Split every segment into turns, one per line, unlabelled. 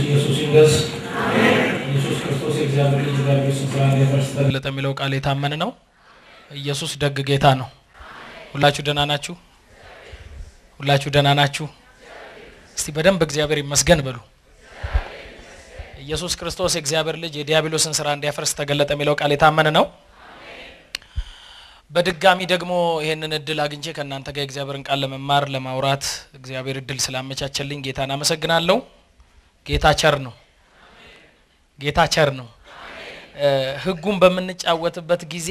ኢየሱስ ይንገስ። ኢየሱስ ክርስቶስ የእግዚአብሔር ልጅ ዲያብሎስን ስራ እንዲያፈርስ ተገለጠ የሚለው ቃል የታመነ ነው። ኢየሱስ ደግ ጌታ ነው። ሁላችሁ ደህና ናችሁ? ሁላችሁ ደህና ናችሁ? እስቲ በደንብ እግዚአብሔር ይመስገን በሉ። ኢየሱስ ክርስቶስ የእግዚአብሔር ልጅ የዲያብሎስን ስራ እንዲያፈርስ ተገለጠ የሚለው ቃል የታመነ ነው። በድጋሚ ደግሞ ይህንን እድል አግኝቼ ከእናንተ ጋር የእግዚአብሔርን ቃል ለመማር ለማውራት እግዚአብሔር እድል ስላመቻቸልኝ ጌታን አመሰግናለሁ። ጌታ ቸር ነው። ጌታ ቸር ነው። ሕጉን በምንጫወትበት ጊዜ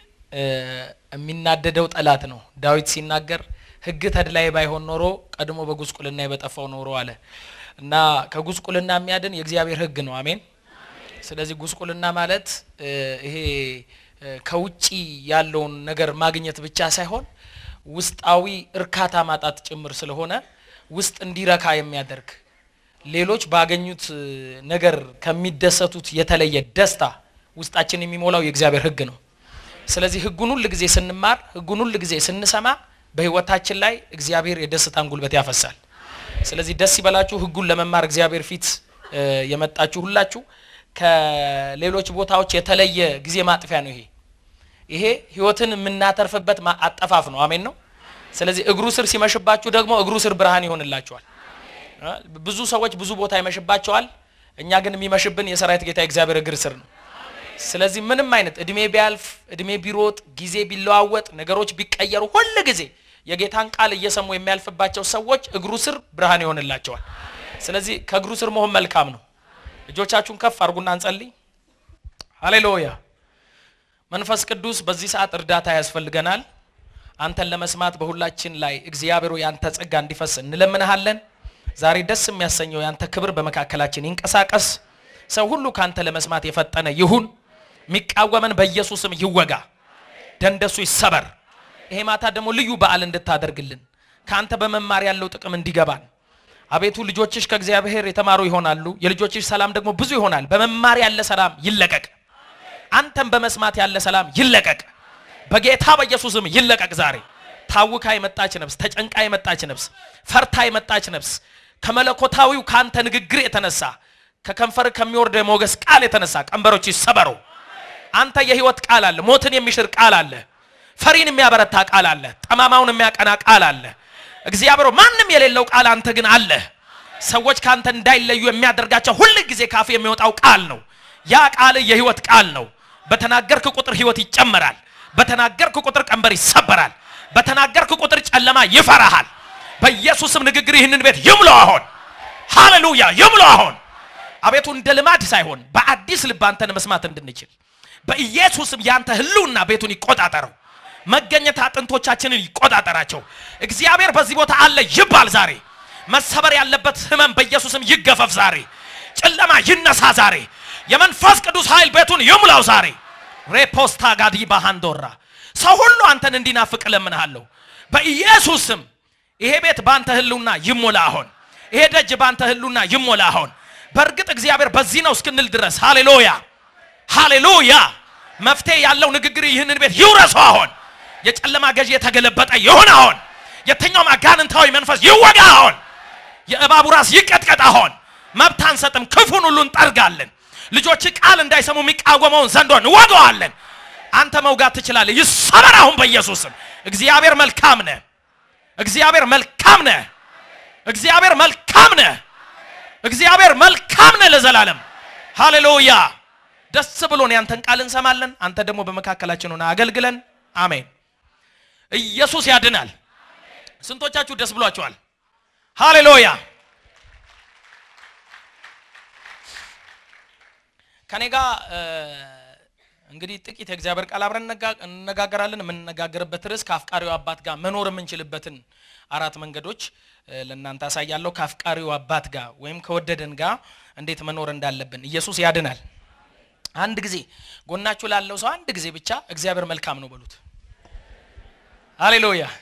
የሚናደደው ጠላት ነው። ዳዊት ሲናገር ሕግ ተድላይ ባይሆን ኖሮ ቀድሞ በጉስቁልና በጠፋው ኖሮ አለ እና ከጉስቁልና የሚያድን የእግዚአብሔር ሕግ ነው። አሜን። ስለዚህ ጉስቁልና ማለት ይሄ ከውጪ ያለውን ነገር ማግኘት ብቻ ሳይሆን ውስጣዊ እርካታ ማጣት ጭምር ስለሆነ ውስጥ እንዲረካ የሚያደርግ ሌሎች ባገኙት ነገር ከሚደሰቱት የተለየ ደስታ ውስጣችን የሚሞላው የእግዚአብሔር ሕግ ነው። ስለዚህ ሕጉን ሁል ጊዜ ስንማር፣ ሕጉን ሁል ጊዜ ስንሰማ በህይወታችን ላይ እግዚአብሔር የደስታን ጉልበት ያፈሳል። ስለዚህ ደስ ይበላችሁ። ሕጉን ለመማር እግዚአብሔር ፊት የመጣችሁ ሁላችሁ ከሌሎች ቦታዎች የተለየ ጊዜ ማጥፊያ ነው። ይሄ ይሄ ህይወትን የምናተርፍበት አጠፋፍ ነው። አሜን ነው። ስለዚህ እግሩ ስር ሲመሽባችሁ ደግሞ እግሩ ስር ብርሃን ይሆንላችኋል። ብዙ ሰዎች ብዙ ቦታ ይመሽባቸዋል። እኛ ግን የሚመሽብን የሰራዊት ጌታ እግዚአብሔር እግር ስር ነው። ስለዚህ ምንም አይነት እድሜ ቢያልፍ እድሜ ቢሮጥ ጊዜ ቢለዋወጥ ነገሮች ቢቀየሩ ሁል ጊዜ የጌታን ቃል እየሰሙ የሚያልፍባቸው ሰዎች እግሩ ስር ብርሃን ይሆንላቸዋል። ስለዚህ ከእግሩ ስር መሆን መልካም ነው። እጆቻችሁን ከፍ አድርጉና እንጸልይ። ሃሌሉያ። መንፈስ ቅዱስ በዚህ ሰዓት እርዳታ ያስፈልገናል። አንተን ለመስማት በሁላችን ላይ እግዚአብሔሩ ያንተ ጸጋ እንዲፈስ እንለምንሃለን። ዛሬ ደስ የሚያሰኘው ያንተ ክብር በመካከላችን ይንቀሳቀስ። ሰው ሁሉ ካንተ ለመስማት የፈጠነ ይሁን። የሚቃወመን በኢየሱስም ይወጋ፣ ደንደሱ ይሰበር። ይሄ ማታ ደግሞ ልዩ በዓል እንድታደርግልን ከአንተ በመማር ያለው ጥቅም እንዲገባን አቤቱ ልጆችሽ ከእግዚአብሔር የተማሩ ይሆናሉ፣ የልጆችሽ ሰላም ደግሞ ብዙ ይሆናል። በመማር ያለ ሰላም ይለቀቅ። አንተን በመስማት ያለ ሰላም ይለቀቅ፣ በጌታ በኢየሱስም ይለቀቅ። ዛሬ ታውካ የመጣች ነፍስ፣ ተጨንቃ የመጣች ነፍስ፣ ፈርታ የመጣች ነፍስ ከመለኮታዊው ከአንተ ንግግር የተነሳ ከከንፈር ከሚወርደ ሞገስ ቃል የተነሳ ቀንበሮች ይሰበሩ። አንተ የህይወት ቃል አለ፣ ሞትን የሚሽር ቃል አለ፣ ፈሪን የሚያበረታ ቃል አለ፣ ጠማማውን የሚያቀና ቃል አለ። እግዚአብሔር ማንም የሌለው ቃል አንተ ግን አለ። ሰዎች ካንተ እንዳይለዩ የሚያደርጋቸው ሁል ጊዜ ካፍ የሚወጣው ቃል ነው። ያ ቃል የህይወት ቃል ነው። በተናገርክ ቁጥር ህይወት ይጨመራል። በተናገርክ ቁጥር ቀንበር ይሰበራል። በተናገርክ ቁጥር ጨለማ ይፈራሃል። በኢየሱስም ንግግር ይህንን ቤት ይምሎ አሁን። ሃሌሉያ ይምሎ አሁን። አቤቱ እንደ ልማድ ሳይሆን በአዲስ ልብ አንተን መስማት እንድንችል በኢየሱስም ያንተ ህልውና ቤቱን ይቆጣጠረው። መገኘት አጥንቶቻችንን ይቆጣጠራቸው። እግዚአብሔር በዚህ ቦታ አለ ይባል ዛሬ። መሰበር ያለበት ህመም በኢየሱስም ይገፈፍ ዛሬ። ጨለማ ይነሳ ዛሬ። የመንፈስ ቅዱስ ኃይል ቤቱን ይሙላው ዛሬ። ሬፖስታ ጋዲ ባሃንዶራ ሰው ሁሉ አንተን እንዲናፍቅ እለምንሃለሁ በኢየሱስም። ይሄ ቤት ባንተ ህልውና ይሞላ አሁን። ይሄ ደጅ ባንተ ህልውና ይሞላ አሁን። በእርግጥ እግዚአብሔር በዚህ ነው እስክንል ድረስ ሃሌሉያ ሃሌሉያ። መፍትሄ ያለው ንግግር ይህንን ቤት ይውረሱ አሁን። የጨለማ ገዢ የተገለበጠ ይሁን አሁን። የትኛውም አጋንንታዊ መንፈስ ይወጋ አሁን። የእባቡ ራስ ይቀጥቀጥ አሁን። መብት አንሰጥም፣ ክፉን ሁሉ እንጠርጋለን። ልጆች ቃል እንዳይሰሙ የሚቃወመውን ዘንዶ እንወገዋለን። አንተ መውጋት ትችላለህ። ይሰበር አሁን በኢየሱስም። እግዚአብሔር መልካም ነህ። እግዚአብሔር መልካም ነህ። እግዚአብሔር መልካም ነህ። እግዚአብሔር መልካም ነህ ለዘላለም። ሃሌሉያ። ደስ ብሎን ያንተን ቃል እንሰማለን። አንተ ደግሞ በመካከላችን ሆነ አገልግለን። አሜን። ኢየሱስ ያድናል። ስንቶቻችሁ ደስ ብሏችኋል? ሃሌሉያ። ከኔ ጋር እንግዲህ ጥቂት የእግዚአብሔር ቃል አብረን እንነጋገራለን። የምንነጋገርበት ርዕስ ከአፍቃሪው አባት ጋር መኖር የምንችልበትን አራት መንገዶች ለእናንተ አሳያለሁ። ከአፍቃሪው አባት ጋር ወይም ከወደደን ጋር እንዴት መኖር እንዳለብን። ኢየሱስ ያድናል። አንድ ጊዜ ጎናችሁ ላለው ሰው አንድ ጊዜ ብቻ እግዚአብሔር መልካም ነው በሉት። ሃሌሉያ።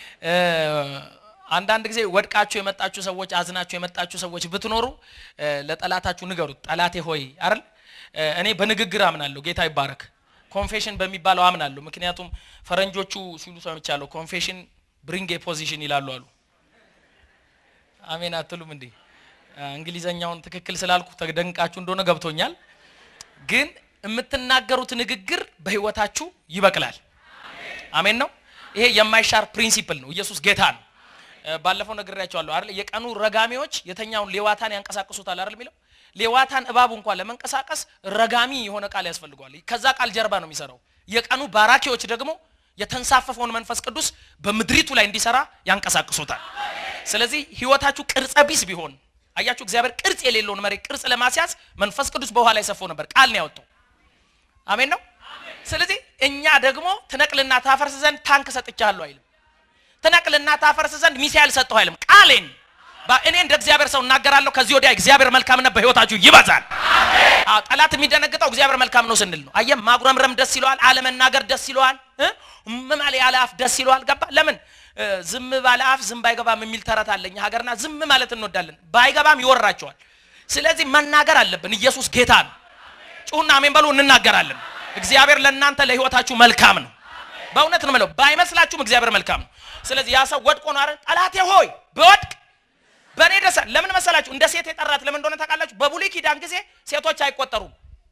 አንዳንድ ጊዜ ወድቃችሁ የመጣችሁ ሰዎች፣ አዝናችሁ የመጣችሁ ሰዎች ብትኖሩ ለጠላታችሁ ንገሩት። ጠላቴ ሆይ አይደል እኔ በንግግር አምናለሁ። ጌታ ይባረክ። ኮንፌሽን በሚባለው አምናለሁ። ምክንያቱም ፈረንጆቹ ሲሉ ሰምቻለሁ። ኮንፌሽን ብሪንግ ኤ ፖዚሽን ይላሉ አሉ። አሜን አትሉም እንዴ? እንግሊዘኛውን ትክክል ስላልኩ ተደንቃችሁ እንደሆነ ገብቶኛል። ግን የምትናገሩት ንግግር በህይወታችሁ ይበቅላል። አሜን ነው። ይሄ የማይሻር ፕሪንሲፕል ነው። ኢየሱስ ጌታ ነው። ባለፈው ነግሬያቸዋለሁ አይደል? የቀኑ ረጋሚዎች የተኛውን ሌዋታን ያንቀሳቅሱታል አይደል የሚለው ሌዋታን እባቡ እንኳን ለመንቀሳቀስ ረጋሚ የሆነ ቃል ያስፈልገዋል። ከዛ ቃል ጀርባ ነው የሚሰራው። የቀኑ ባራኪዎች ደግሞ የተንሳፈፈውን መንፈስ ቅዱስ በምድሪቱ ላይ እንዲሰራ ያንቀሳቅሱታል። ስለዚህ ህይወታችሁ ቅርጸ ቢስ ቢሆን አያችሁ፣ እግዚአብሔር ቅርጽ የሌለውን መሬት ቅርጽ ለማስያዝ መንፈስ ቅዱስ በውሃ ላይ ሰፎ ነበር፣ ቃል ነው ያወጣው። አሜን ነው። ስለዚህ እኛ ደግሞ ትነቅልና ታፈርስ ዘንድ ታንክ ሰጥቻለሁ አይልም። ትነቅልና ታፈርስ ዘንድ ሚሳኤል ሰጠሁ አይልም። ቃሌን እኔ እንደ እግዚአብሔር ሰው እናገራለሁ። ከዚህ ወዲያ እግዚአብሔር መልካምነት በህይወታችሁ ይበዛል። አዎ ጠላት የሚደነግጠው እግዚአብሔር መልካም ነው ስንል ነው። አየህ ማጉረምረም ደስ ይለዋል፣ አለመናገር ደስ ይለዋል፣ መማል ያለ አፍ ደስ ይለዋል። ገባ? ለምን ዝም ባለ አፍ ዝም ባይገባም የሚል ተረት አለኝ ሀገርና ዝም ማለት እንወዳለን። ባይገባም ይወራቸዋል። ስለዚህ መናገር አለብን። ኢየሱስ ጌታ ነው። ጩሁና አሜን በሉ። እንናገራለን። እግዚአብሔር ለእናንተ ለህይወታችሁ መልካም ነው። በእውነት ነው የምለው። ባይመስላችሁም እግዚአብሔር መልካም ነው። ስለዚህ ያ ሰው ወድቆ ነው አይደል? ጠላቴ ሆይ በወድቅ በእኔ ደስ ለምን መሰላችሁ? እንደ ሴት የጠራት ለምን እንደሆነ ታውቃላችሁ? በብሉይ ኪዳን ጊዜ ሴቶች አይቆጠሩም።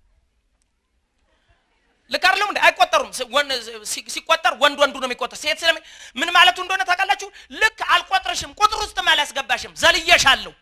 ልክ አይደለም እንዴ? አይቆጠሩም። ሲቆጠር ወንድ ወንዱ ነው የሚቆጠር። ሴት ስለ ምን ማለቱ እንደሆነ ታውቃላችሁ? ልክ አልቆጥርሽም፣ ቁጥር ውስጥም አላስገባሽም፣ ዘልየሻለሁ።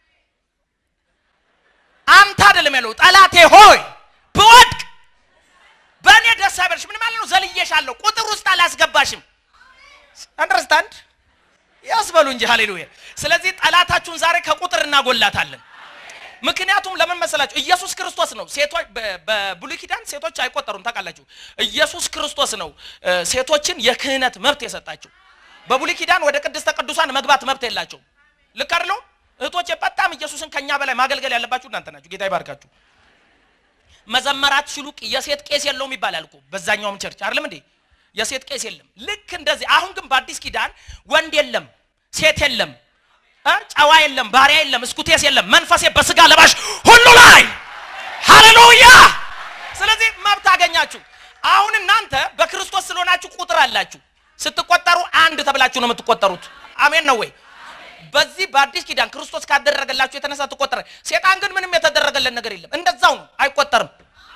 አንተ አይደለም ያለው ጠላቴ ሆይ ብወድቅ በእኔ ደስ አይበልሽ። ምን ማለት ነው? ዘልየሻለሁ፣ ቁጥር ውስጥ አላስገባሽም። አንደርስታንድ ያስበሉ እንጂ ሃሌሉያ። ስለዚህ ጠላታችሁን ዛሬ ከቁጥር እናጎላታለን። ምክንያቱም ለምን መሰላችሁ? ኢየሱስ ክርስቶስ ነው። ሴቶች በብሉይ ኪዳን ሴቶች አይቆጠሩም ታውቃላችሁ። ኢየሱስ ክርስቶስ ነው ሴቶችን የክህነት መብት የሰጣቸው። በብሉይ ኪዳን ወደ ቅድስተ ቅዱሳን መግባት መብት የላቸውም። ልክ አይደለም እህቶቼ? በጣም ኢየሱስን ከኛ በላይ ማገልገል ያለባችሁ እናንተ ናችሁ። ጌታ ይባርካችሁ። መዘመራት ሲሉ የሴት ቄስ የለውም ይባላል እኮ በዛኛውም ቸርች አይደለም እንዴ? የሴት ቄስ የለም። ልክ እንደዚህ አሁን ግን በአዲስ ኪዳን ወንድ የለም፣ ሴት የለም፣ ጨዋ የለም፣ ባሪያ የለም፣ እስኩቴስ የለም። መንፈሴ በስጋ ለባሽ ሁሉ ላይ ሃሌሉያ። ስለዚህ መብት አገኛችሁ። አሁን እናንተ በክርስቶስ ስለሆናችሁ ቁጥር አላችሁ። ስትቆጠሩ አንድ ተብላችሁ ነው የምትቆጠሩት። አሜን ነው ወይ? በዚህ በአዲስ ኪዳን ክርስቶስ ካደረገላችሁ የተነሳ ትቆጠረ። ሴጣን ግን ምንም የተደረገለን ነገር የለም፣ እንደዛው ነው፣ አይቆጠርም።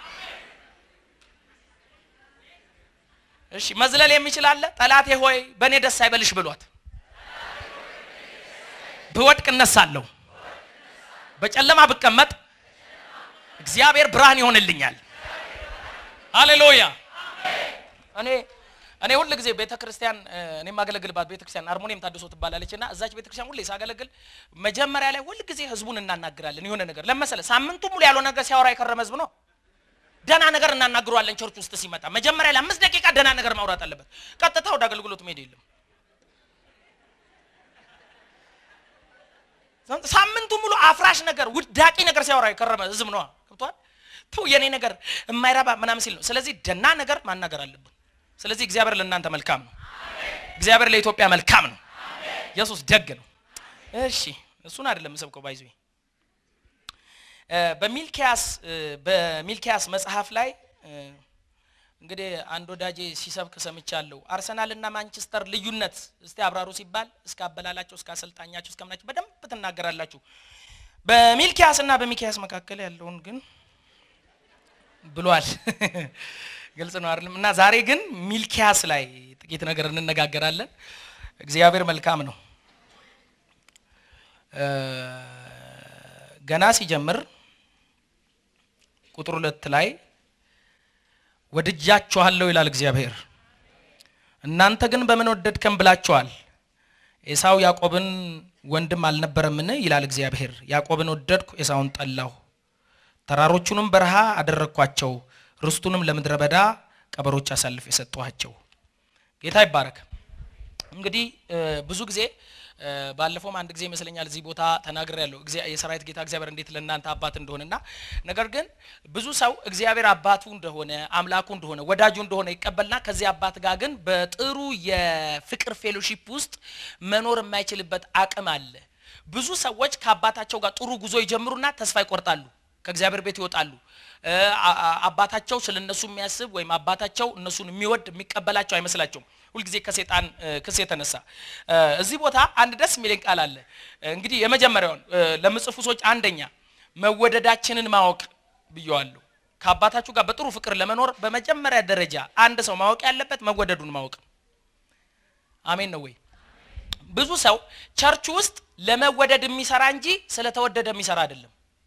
እሺ መዝለል የሚችል አለ? ጠላቴ ሆይ በእኔ ደስ አይበልሽ ብሏት። ብወድቅ እነሳለሁ፣ በጨለማ ብቀመጥ እግዚአብሔር ብርሃን ይሆንልኛል። ሃሌሉያ። እኔ እኔ ሁል ጊዜ ቤተ ክርስቲያን እኔ የማገለግልባት ቤተ ክርስቲያን አርሞኒየም ታድሶ ትባላለች እና እዛች ቤተ ክርስቲያን ሁሌ ሳገለግል መጀመሪያ ላይ ሁል ጊዜ ህዝቡን እናናግራለን። የሆነ ነገር ለመሰለ ሳምንቱ ሙሉ ያልሆነ ነገር ሲያወራ የከረመ ህዝብ ነው። ደህና ነገር እናናግረዋለን። ቸርች ውስጥ ሲመጣ መጀመሪያ ላይ አምስት ደቂቃ ደህና ነገር ማውራት አለበት። ቀጥታ ወደ አገልግሎት መሄድ የለም። ሳምንቱ ሙሉ አፍራሽ ነገር፣ ውዳቂ ነገር ሲያወራ የከረመ ህዝብ ነው። ገብቷል? ቱ የኔ ነገር የማይረባ ምናምን ሲል ነው። ስለዚህ ደህና ነገር ማናገር አለብን። ስለዚህ እግዚአብሔር ለእናንተ መልካም ነው። እግዚአብሔር ለኢትዮጵያ መልካም ነው። ኢየሱስ ደግ ነው። እሺ እሱን አይደለም ሰብከው ባይዞ በሚልኪያስ በሚልኪያስ መጽሐፍ ላይ እንግዲህ አንድ ወዳጄ ሲሰብክ ሰምቻለሁ። አርሰናል እና ማንቸስተር ልዩነት እስቲ አብራሩ ሲባል እስከ አበላላቸው እስከ አሰልጣኛቸው እስከ ምናቸው በደንብ ትናገራላችሁ። በሚልኪያስ እና በሚኪያስ መካከል ያለውን ግን ብሏል። ግልጽ ነው አይደለም? እና ዛሬ ግን ሚልኪያስ ላይ ጥቂት ነገር እንነጋገራለን። እግዚአብሔር መልካም ነው። ገና ሲጀምር ቁጥር ሁለት ላይ ወድጃችኋለሁ ይላል እግዚአብሔር። እናንተ ግን በምን ወደድከን ብላችኋል። ኤሳው ያዕቆብን ወንድም አልነበረምን ይላል እግዚአብሔር። ያዕቆብን ወደድኩ፣ ኤሳውን ጠላሁ። ተራሮቹንም በረሃ አደረግኳቸው፣ ርስቱንም ለምድረ በዳ ቀበሮች አሳልፍ የሰጠኋቸው። ጌታ ይባረክ። እንግዲህ ብዙ ጊዜ ባለፈውም አንድ ጊዜ ይመስለኛል እዚህ ቦታ ተናግሬያለሁ። የሰራዊት ጌታ እግዚአብሔር እንዴት ለእናንተ አባት እንደሆነና ነገር ግን ብዙ ሰው እግዚአብሔር አባቱ እንደሆነ አምላኩ እንደሆነ ወዳጁ እንደሆነ ይቀበልና ከዚህ አባት ጋር ግን በጥሩ የፍቅር ፌሎሺፕ ውስጥ መኖር የማይችልበት አቅም አለ። ብዙ ሰዎች ከአባታቸው ጋር ጥሩ ጉዞ ይጀምሩና ተስፋ ይቆርጣሉ። ከእግዚአብሔር ቤት ይወጣሉ። እ፣ አ- አ- አባታቸው ስለ እነሱ የሚያስብ ወይም አባታቸው እነሱን የሚወድ የሚቀበላቸው አይመስላቸውም። ሁልጊዜ ከሴጣን እ፣ ክስ የተነሳ እ፣ እዚህ ቦታ አንድ ደስ የሚለኝ ቃል አለ። እ፣ እንግዲህ የመጀመሪያውን እ፣ ለምጽፉ ሰዎች አንደኛ መወደዳችንን ማወቅ ብየዋለሁ። ከአባታችሁ ጋር በጥሩ ፍቅር ለመኖር በመጀመሪያ ደረጃ አንድ ሰው ማወቅ ያለበት መወደዱን ማወቅ ነው። አሜን ነው ወይ? ብዙ ሰው ቸርች ውስጥ ለመወደድ የሚሰራ እንጂ ስለተወደደ የሚሰራ አይደለም።